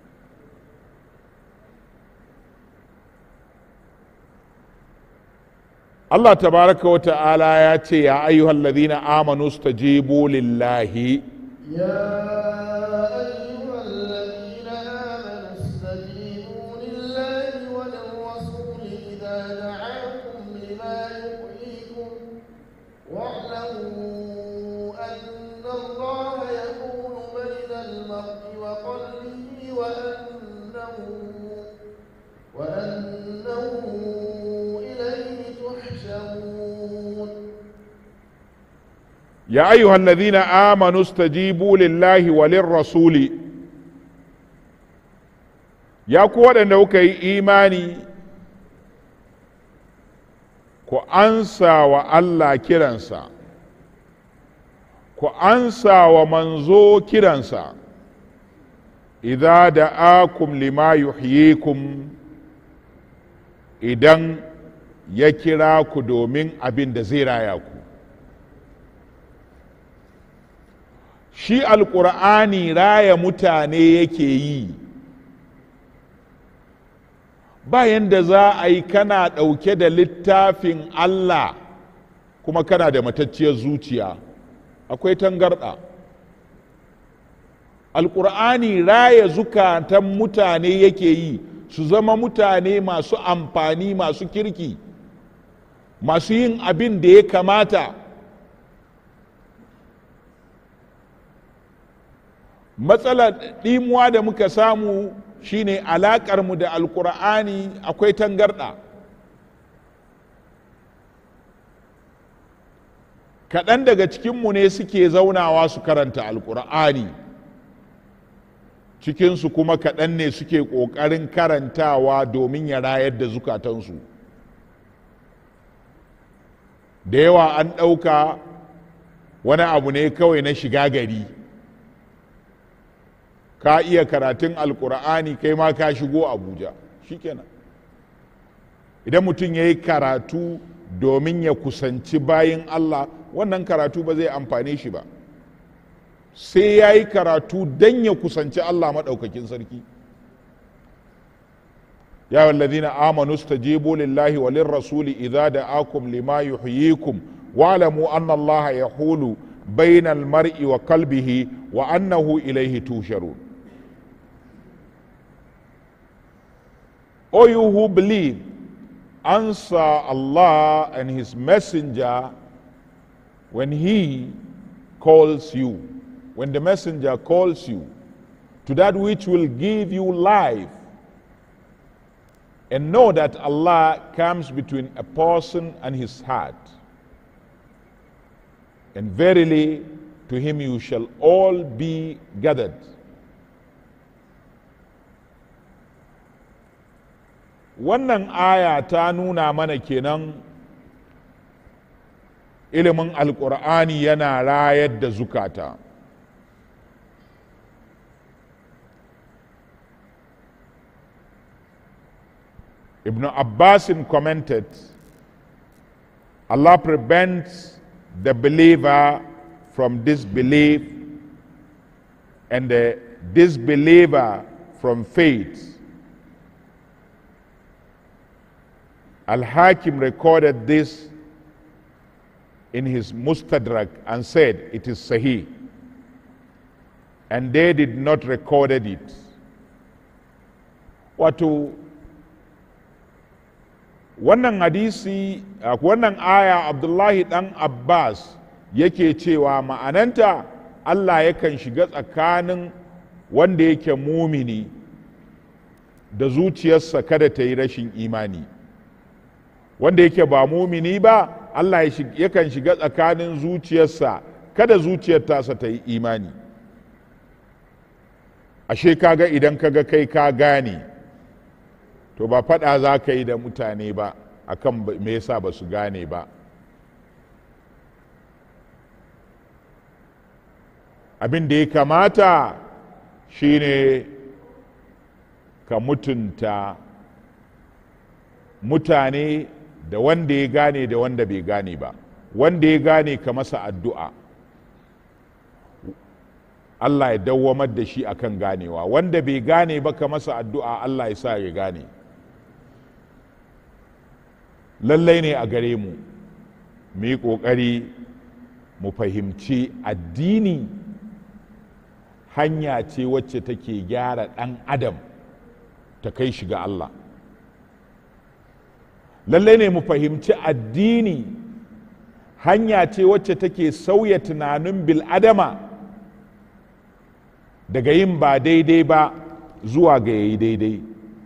Allah tabaraka wa ta'ala ya ce ya ayyuhal ladhina amanu stajibu lillahi يا أيها الذين آمنوا استجيبوا لله وللرسول إذا دعاكم لما يحييكم واعلموا أن الله يكون بين المرء وقلبه وأنه وأنه إليه تحشرون ya ayyuhal ladhina amanu stajibu lillahi walin rasuli ya ku waɗanda kuka yi imani ku ansa wa Allah kiransa ku ansa wa manzo kiransa idza da'akum lima yuhyikum idan ya kira ku domin abin da zai raya ku shi alƙur'ani raya mutane yake yi bayan da za a yi kana ɗauke da littafin Allah kuma kana da matacciyar zuciya akwai tangarɗa alƙur'ani raya zukatan mutane yake yi su zama mutane masu amfani masu kirki masu yin abin da ya kamata matsalar ɗimuwa da muka samu shine alaƙarmu da alkur'ani akwai tangarɗa kaɗan daga cikinmu ne suke zaunawa su karanta alkur'ani cikinsu kuma kaɗan ne suke ƙoƙarin karantawa domin ya rayar da zukatansu da yawa an ɗauka wani abu ne kawai na shiga gari ka iya karatun alkur'ani kai ma ka shigo abuja shikenan idan mutum ya yi karatu domin ya kusanci bayin Allah wannan karatu ba zai amfane shi ba sai ya yi karatu don ya kusanci Allah maɗaukakin sarki ya wallazina amanu stajibu lillahi wa lirrasuli idza da'akum lima yuhyikum wa'lamu anna Allah yahulu bainal mar'i wa qalbihi wa annahu ilayhi tusharun O you who believe, answer Allah and His Messenger when He calls you, when the Messenger calls you to that which will give you life. And know that Allah comes between a person and his heart. And verily, to Him you shall all be gathered. wannan aya ta nuna mana kenan ilimin alkur'ani yana rayar da zukata ibn abbasin commented allah prevents the believer from disbelief and the disbeliever from faith Al-Hakim recorded this in his Mustadrak and said it is Sahih. And they did not recorded it. Wato wannan hadisi wannan aya Abdullahi dan Abbas yake cewa ma'ananta Allah yakan shiga tsakanin wanda yake mumini da zuciyarsa kada ta yi rashin imani. wanda yake ba mumini ba Allah yakan shiga tsakanin zuciyarsa kada zuciyar tasa ta yi imani ashe kaga idan kaga kai ka gane to ba faɗa za ka yi da mutane ba akan me yasa ba su gane ba abin da ya kamata shine ka mutunta mutane da wanda ya gane da wanda bai gane ba wanda ya gane ka masa addu'a Allah ya dawwamar da shi akan ganewa wanda bai gane ba ka masa addu'a Allah ya sa ya gane lallai ne a gare mu mu yi ƙoƙari mu fahimci addini hanya ce wacce take gyara ɗan adam ta kai shi ga Allah lallai ne mu fahimci addini hanya ce wacce take sauya tunanin bil'adama daga yin ba daidai ba zuwa ga yayi daidai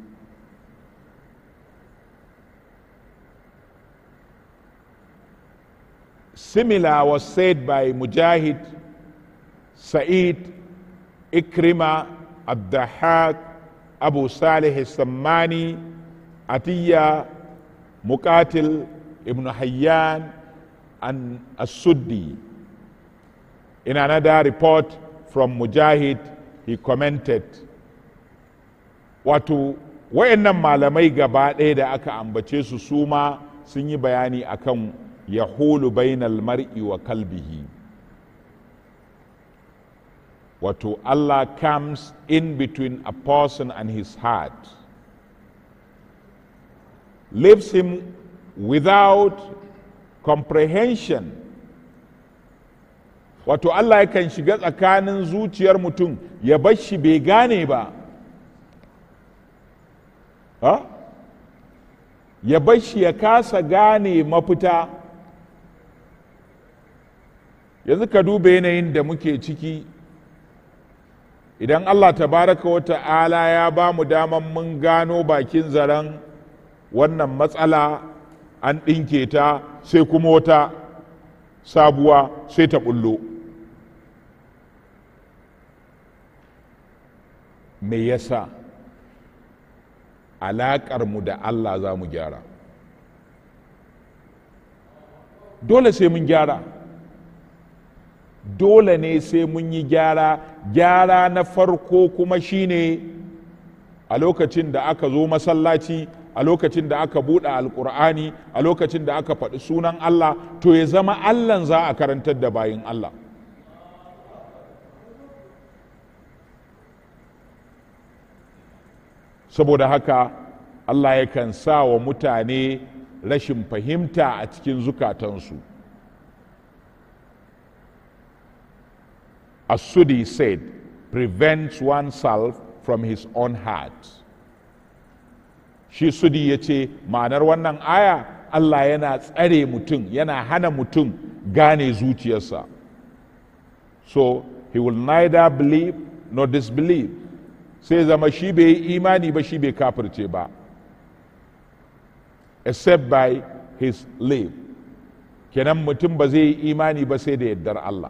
similar was said by mujahid sa'id ikrima abdahak abu salih sammani atiyya muqatil ibn hayyan and as-suddi in another report from mujahid he commented wato wayannan malamai gaba ɗaya da aka ambace su su ma sun yi bayani akan yahulu bainal mar'i wa kalbihi wato Allah comes in between a person and his heart leaves him without comprehension wato Allah yakan shiga tsakanin zuciyar mutum ya bar shi bai gane ba ha? ya bar shi ya kasa gane mafita yanzu ka duba yanayin da muke ciki idan Allah tabaraka wa ta'ala ya ba mu daman mun gano bakin zaren wannan matsala an ɗinke ta sai kuma wata sabuwa sai ta ɓullo me yasa alaƙarmu da Allah za mu gyara dole sai mun gyara dole ne sai mun yi gyara gyara na farko kuma shine a lokacin da aka zo masallaci a lokacin da aka buɗe alkur'ani a lokacin da aka faɗi sunan Allah to ya zama Allahn za a karantar da bayin Allah saboda haka Allah yakan sa wa mutane rashin fahimta a cikin zukatansu As-Sudi said, prevents oneself from his own heart. Shi Sudi ya ce, ma'anar wannan aya Allah yana tsare mutum, yana hana mutum gane zuciyarsa. So, he will neither believe nor disbelieve. Sai zama shi bai yi imani ba shi bai kafirce ba. Except by his lip. Kenan mutum ba zai yi imani ba sai da yardar Allah.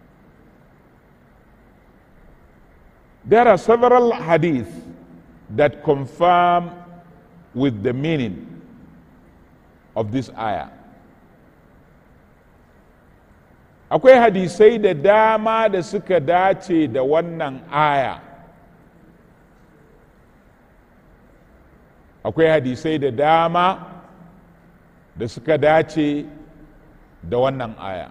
There are several hadith that confirm with the meaning of this ayah. Akwai hadisai da dama da suka dace da wannan aya. Akwai hadisai da dama da suka dace da wannan aya.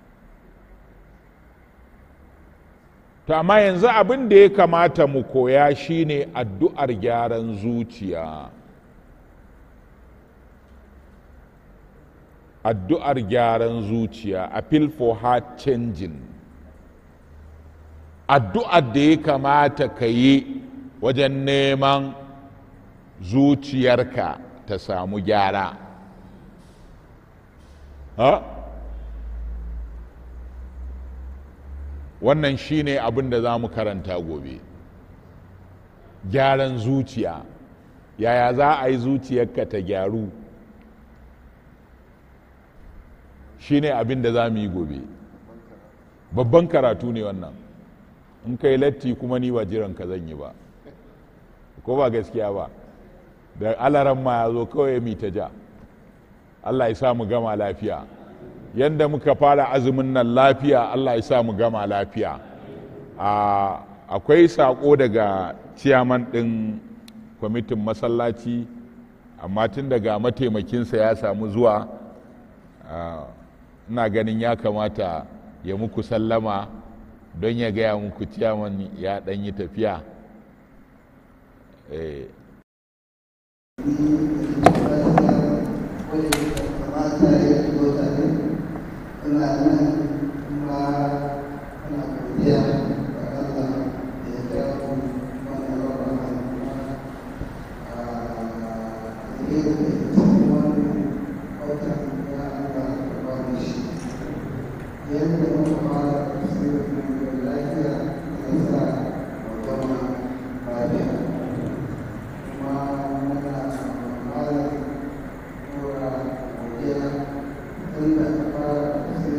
To amma yanzu abin da ya kamata mu koya shine addu'ar gyaran zuciya. Addu'ar gyaran zuciya, appeal for heart changing. Addu'ar da ya kamata ka yi wajen neman zuciyarka ta samu gyara. Ha? wannan shine abin da za mu karanta gobe gyaran zuciya yaya za a yi zuciyarka ta gyaru shine abin da za mu yi gobe babban karatu ne wannan in kai latti kuma ni ba jiran ka zan yi ba ko ba gaskiya ba da alaran ma ya zo kawai mi ta ja allah ya sa mu gama lafiya yadda muka fara azumin nan lafiya Allah ya sa mu gama lafiya akwai saƙo daga ciyaman ɗin kwamitin masallaci amma tun daga mataimakinsa ya samu zuwa ina ganin ya kamata ya muku sallama don ya gaya muku ciyaman ya ɗan yi tafiya ina nan kuma ina godiya ga Allah da ya kawo wannan rabon kuma a yi da cikin wannan watan ya Allah da ba mu shi yadda muka fara tafsirin da lafiya da sa mu gama lafiya kuma muna malam nura godiya tun da fara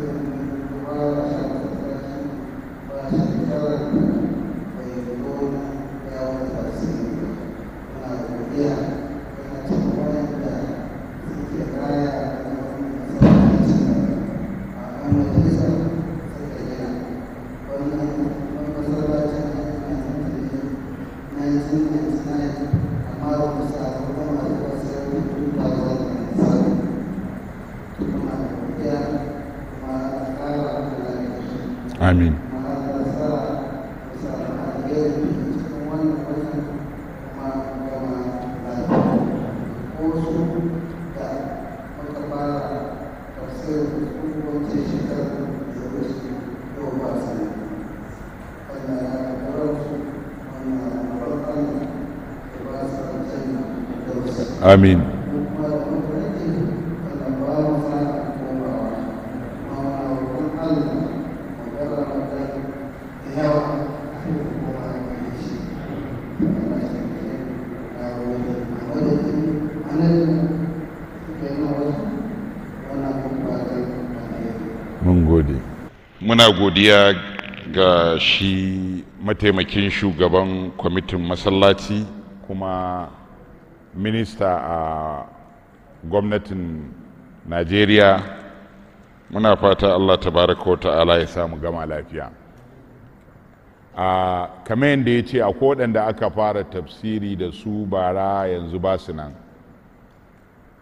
amin amin mun gode muna godiya ga shi mataimakin shugaban kwamitin masallaci kuma minista a gwamnatin najeriya muna fata allah tabaraka wa ta'ala ya samu gama lafiya a kamar yadda ya ce a waɗanda aka fara tafsiri da su bara yanzu ba su nan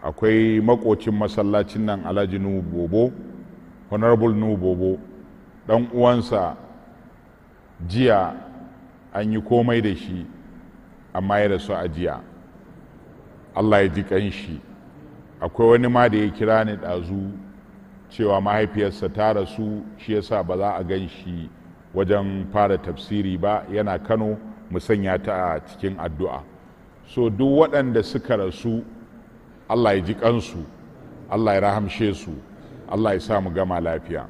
akwai makocin masallacin nan alhaji nuhu bobo honorable nuhu bobo dan uwansa jiya an yi komai da shi amma ya rasu a jiya allah ya ji kanshi akwai wani ma da ya kira ni ɗazu cewa mahaifiyarsa ta rasu shi yasa ba za a gan shi wajen fara tafsiri ba yana kano mu sanya ta a cikin addu'a so duk waɗanda suka rasu allah ya ji kansu allah ya rahamshe su allah ya sa mu gama lafiya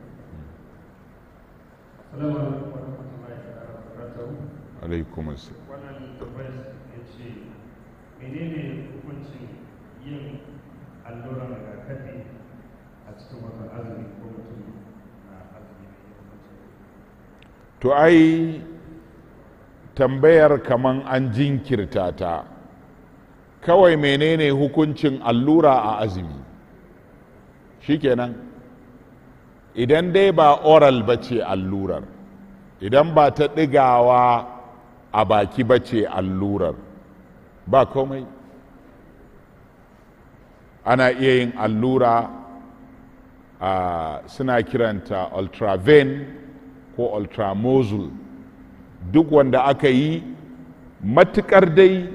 Assalamu alaikum wa rahmatullahi ta'ala wa barakatuhu. alaikum assalam. Wannan tambayar ya ce, menene hukuncin yin alluran rigakafi a cikin watan azumi ko mutum na azumi ne hukuncin? to ai tambayar kaman an jinkirta ta kawai menene hukuncin allura a azumi shikenan idan dai ba oral ba ce allurar idan ba ta ɗigawa a baki ba ce allurar ba komai ana iya yin allura a suna kiranta ultraven ko ultramozul duk wanda aka yi matukar dai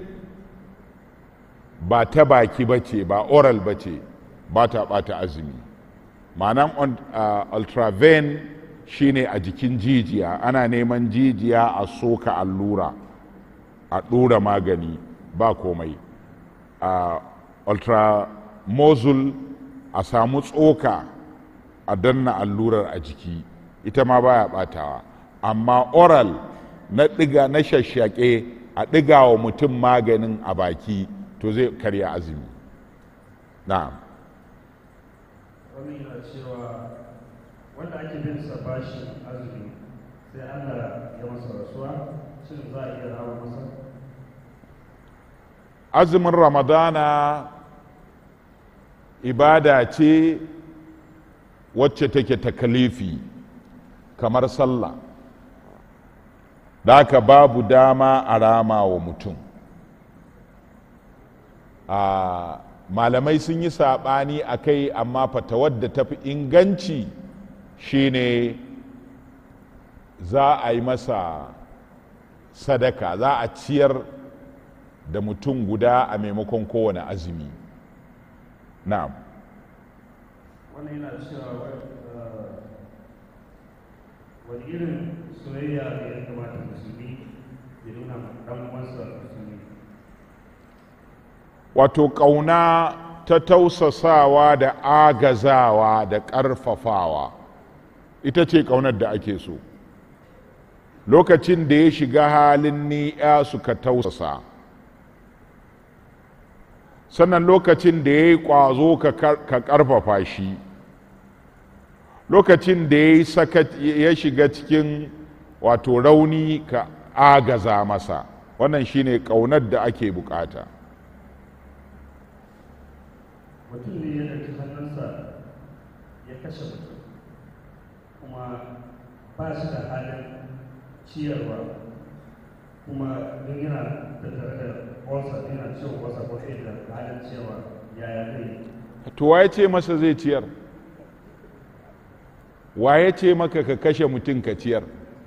ba ta baki ba ce ba oral ba ce ba ta bata azumi ma'anan uh, ultraven shine a jikin jijiya ana neman jijiya a soka allura a ɗora magani ba komai uh, ultramozul a samu tsoka a danna allurar a jiki ita ma baya batawa amma oral na ɗiga na shashshaƙe a ɗiga wa mutum maganin a baki to zai karya azumi na'am Wani yana cewa wanda ake bin sa bashin azumi sai Allah ya masa rasuwa shin za a iya rawa masa? azumin ramadana ibada ce wacce take takalifi kamar sallah da haka babu dama a rama wa mutum a malamai sun yi saɓani a kai amma fatawar da tafi inganci shine za a yi masa sadaka za a ciyar da mutum guda a maimakon kowane azumi na'am Wannan yana cewa uh, wani irin soyayya ne ya kamata musulmi ya nuna ma ɗan uwansa musulmi. wato ƙauna ta tausasawa da agazawa da ƙarfafawa ita ce ƙaunar da ake so lokacin da ya shiga halin ni'a suka tausasa sannan lokacin da ya yi ƙwazo ka ƙarfafa shi lokacin da ya ya shiga cikin wato rauni ka agaza masa wannan shine ƙaunar da ake bukata Mutum ne ya ɗauki hannunsa ya kashe mutum kuma ba shi da halin ciyarwa kuma don yana tattare da olsa yana ciwon wasa ko sai da halin ciyarwa yaya zai yi? to waye ce masa zai ciyar waye ce maka ka kashe mutum ka ciyar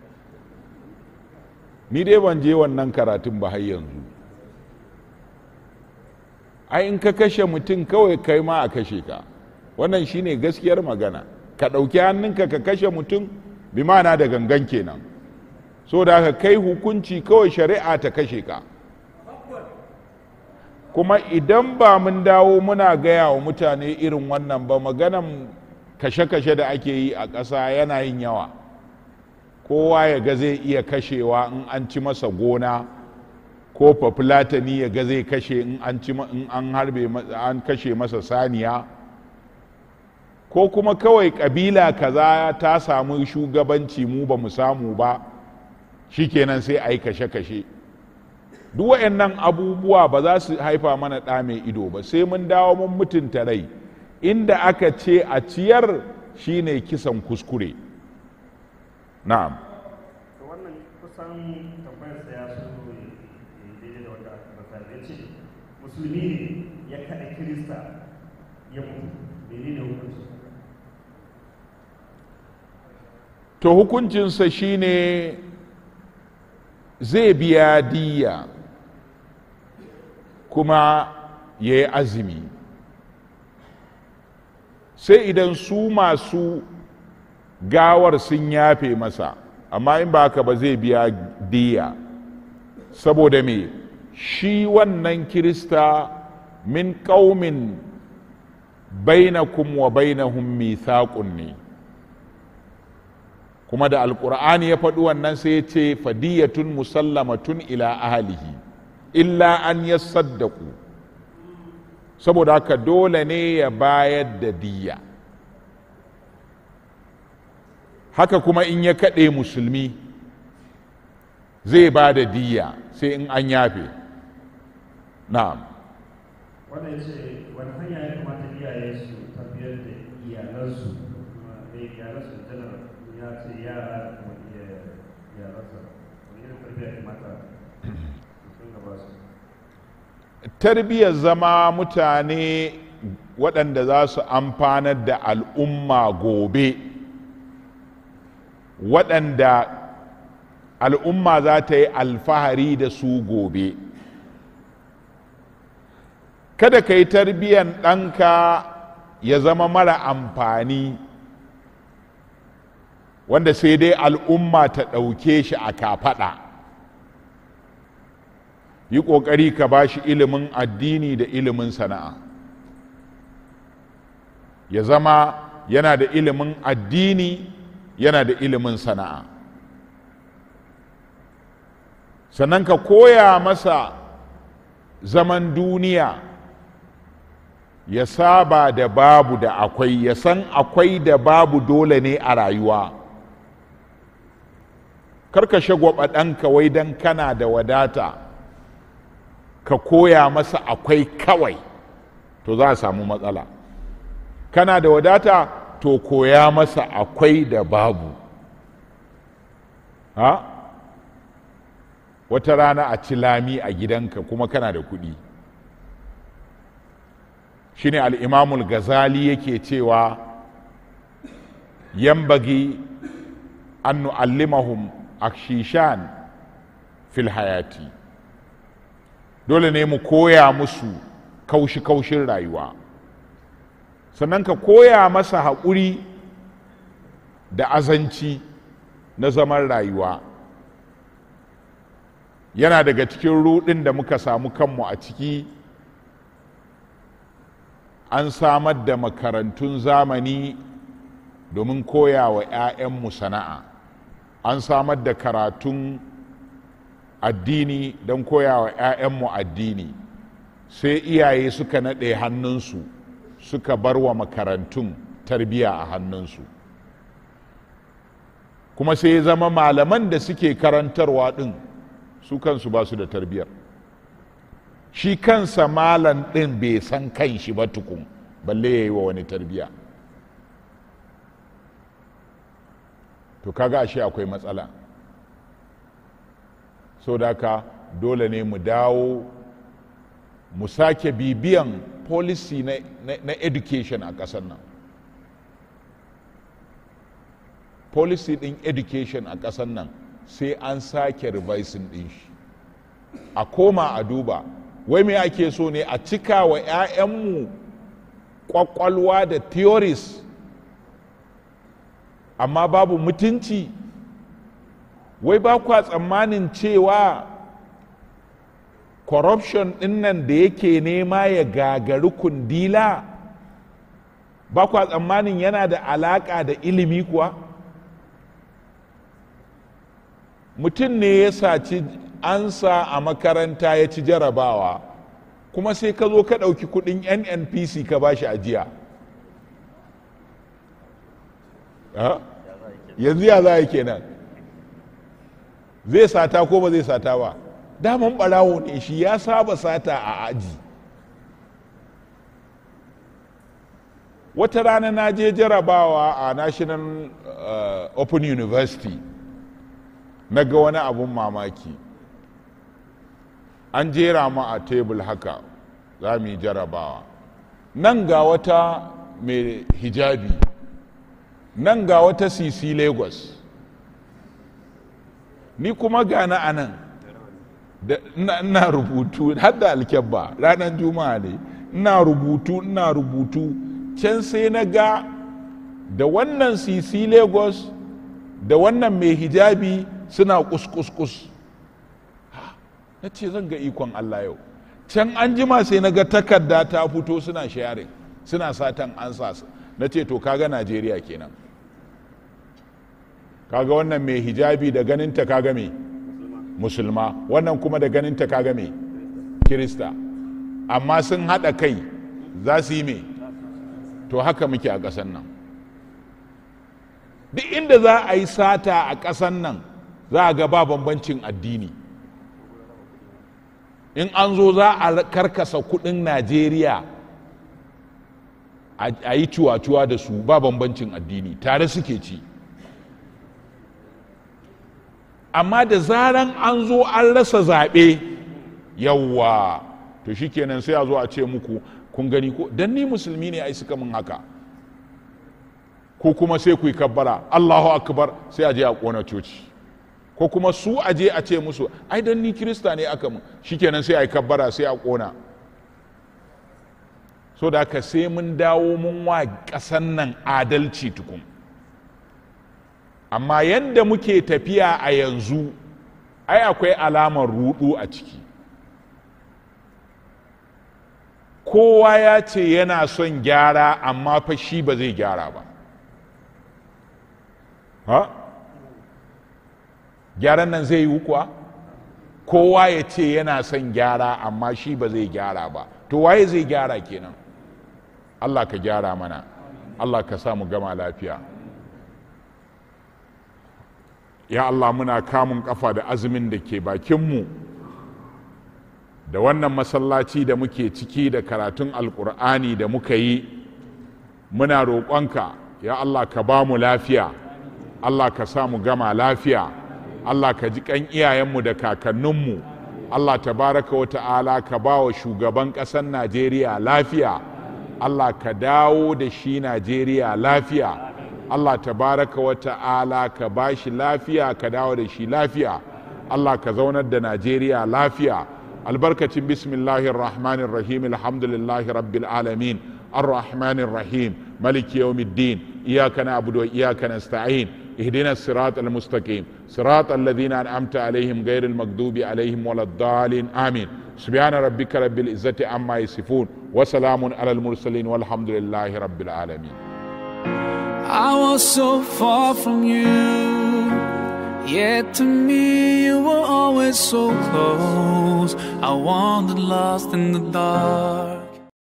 ni dai ban je wannan karatun ba har yanzu ai in ka kashe mutum kawai kai ma a kashe ka wannan shine gaskiyar magana ka ɗauki hannunka ka kashe mutum bi ma'ana da gangan kenan so da ka kai hukunci kawai shari'a ta kashe ka kuma idan ba mun dawo muna gaya wa mutane irin wannan ba maganan kashe-kashe da ake yi a ƙasa yana yin yawa kowa ya ga zai iya kashewa in an ci masa gona ko fafulatani ya ga zai kashe in an ci in an harbe an kashe masa saniya ko kuma kawai kabila kaza ta samu shugabanci mu ba mu samu ba shikenan sai a yi kashe-kashe duk waɗannan abubuwa ba za su haifa mana ɗa mai ido ba sai mun dawo mun mutunta rai inda aka ce a ciyar shine kisan kuskure na'am to wannan kusan tambayar sa ya so daidai da wanda aka rasa ya ce musulmi ne ya kaɗa kirista ya mutu menene hukunci to hukuncinsa shine zai biya diya kuma ya yi azumi sai idan su masu gawar sun yafe masa amma in ba haka ba zai biya diya saboda me shi wannan kirista min ƙaumin bainakum wa bainahum mithaqun ne kuma da alkur'ani ya faɗi wannan sai ya ce fadiyatun musallamatun ila ahalihi illa an ya saddaku saboda haka dole ne ya bayar da diya haka kuma in ya kaɗe musulmi zai ba da diya sai in an yafe na'am wanda ya ce wani hanya ya kamata iyaye su tafiyar da iyalansu kuma da iyalansu janar ya ce yara da kuma iya- iyalansa wani irin tarbiyya ya kamata sun gaba su tarbiyyar zama mutane waɗanda za su amfanar da al'umma gobe waɗanda al'umma za ta yi alfahari da su gobe kada ka yi tarbiyyar ɗanka ya zama mara amfani wanda sai dai al'umma ta ɗauke shi a kafaɗa yi ƙoƙari ka ba shi ilimin addini da ilimin sana'a ya zama yana da ilimin addini yana da ilimin sana'a sannan ka koya masa zaman duniya ya saba da babu da akwai ya san akwai da babu dole ne a rayuwa karka shagwaba ɗanka wai don kana da wadata ka koya masa akwai kawai to za a samu matsala kana da wadata to koya masa akwai da babu ha wata rana a ci lami a gidanka kuma kana da kuɗi shine al'imamul gazali yake cewa yambagi an nu'allimahum akshishan fil hayati dole ne mu koya musu kaushi-kaushin rayuwa sannan ka koya masa haƙuri da azanci na zaman rayuwa yana daga cikin ruɗin da muka samu kanmu a ciki an samar da makarantun zamani domin koya wa 'ya'yanmu sana'a an samar da karatun addini don koya wa 'ya'yanmu addini sai iyaye suka naɗe hannunsu suka bar wa makarantun tarbiya a hannunsu kuma sai ya zama malaman da suke karantarwa ɗin su kansu ba su da tarbiyar shi kansa malam ɗin bai san kan shi ba tukun balle ya yi wa wani tarbiya to kaga ashe akwai matsala so da haka dole ne mu dawo mu sake bibiyan policy na, na, na education a ƙasar nan policy ɗin education a ƙasar nan sai an sake revising ɗin shi a koma a duba wai me ake so ne a cika wa 'ya'yanmu ƙwaƙwalwa da theories amma babu mutunci wai ba kwa tsammanin cewa corruption ɗin nan da yake nema ya gagari kundila ba kwa tsammanin yana da alaƙa da ilimi kuwa mutum ne ya saci ansa a makaranta ya ci jarabawa kuma sai ka zo ka ɗauki kuɗin nnpc ka ba shi ajiya yanzu ya za a kenan zai sata ko ba zai sata ba daman ɓarawo ne shi ya saba sata a aji wata rana na je jarabawa a national uh, open university na ga wani abun mamaki an jera mu a tebul haka za mu yi jarabawa nan ga wata mai hijabi nan ga wata sisi lagos ni kuma gana a nan da ina rubutu har da alkyabba ranar juma'a ne ina rubutu ina rubutu can sai na ga da wannan sisi lagos da wannan mai hijabi suna kuskus na ce zan ga ikon allah yau can an jima sai na ga takarda ta fito suna sharing suna satan ansa na ce to kaga najeriya kenan kaga wannan mai hijabi da ganinta kaga me musulma wannan kuma da ganinta kaga me kirista amma sun haɗa kai za su yi me to haka muke a ƙasan nan duk inda za a yi sata a ƙasan nan za a ga ba bambancin addini in an zo za a karkasa kudin najeriya a yi cuwa-cuwa da su ba bambancin addini tare suke ci amma da zaran an zo an rasa zaɓe yawwa to shikenan sai a zo a ce muku kun gani ko dan ni musulmi ne ai suka min haka ko kuma sai ku yi kabbara allahu akbar sai a je a ƙona coci ko kuma su aje a ce musu ai dan ni kirista ne aka mu shikenan sai a yi kabbara sai a kona so da haka sai mun dawo mun wa ƙasan nan adalci tukun amma yadda muke tafiya a yanzu ai akwai alamar rudu a ciki kowa ya ce yana son gyara amma fa shi ba zai gyara ba ha? gyaran nan zai yi kuwa kowa ya ce yana son gyara amma shi ba zai gyara ba to waye zai gyara kenan allah ka gyara mana allah ka sa mu gama lafiya ya allah muna kamun kafa da azumin da ke bakinmu da wannan masallaci da muke ciki da karatun alkur'ani da muka yi muna roƙonka ya allah ka ba mu lafiya allah ka sa mu gama lafiya Allah ka ji kan iyayenmu da kakanninmu Allah tabaraka wa ta'ala ka ba wa shugaban ƙasar Najeriya lafiya Allah ka dawo da shi Najeriya lafiya Allah tabaraka wa ta'ala ka ba shi lafiya ka dawo da shi lafiya Allah ka zaunar da Najeriya lafiya albarkacin bismillahir rahmanir rahim alhamdulillahi rabbil alamin الرحمن الرحيم ملك يوم الدين إياك نعبد وإياك نستعين اهدنا الصراط المستقيم صراط الذين أنعمت عليهم غير المغضوب عليهم ولا الضالين آمين سبحان ربك رب العزة عما يصفون وسلام على المرسلين والحمد لله رب العالمين I was so far from you, yet to me you were always so close. I wandered lost in the dark.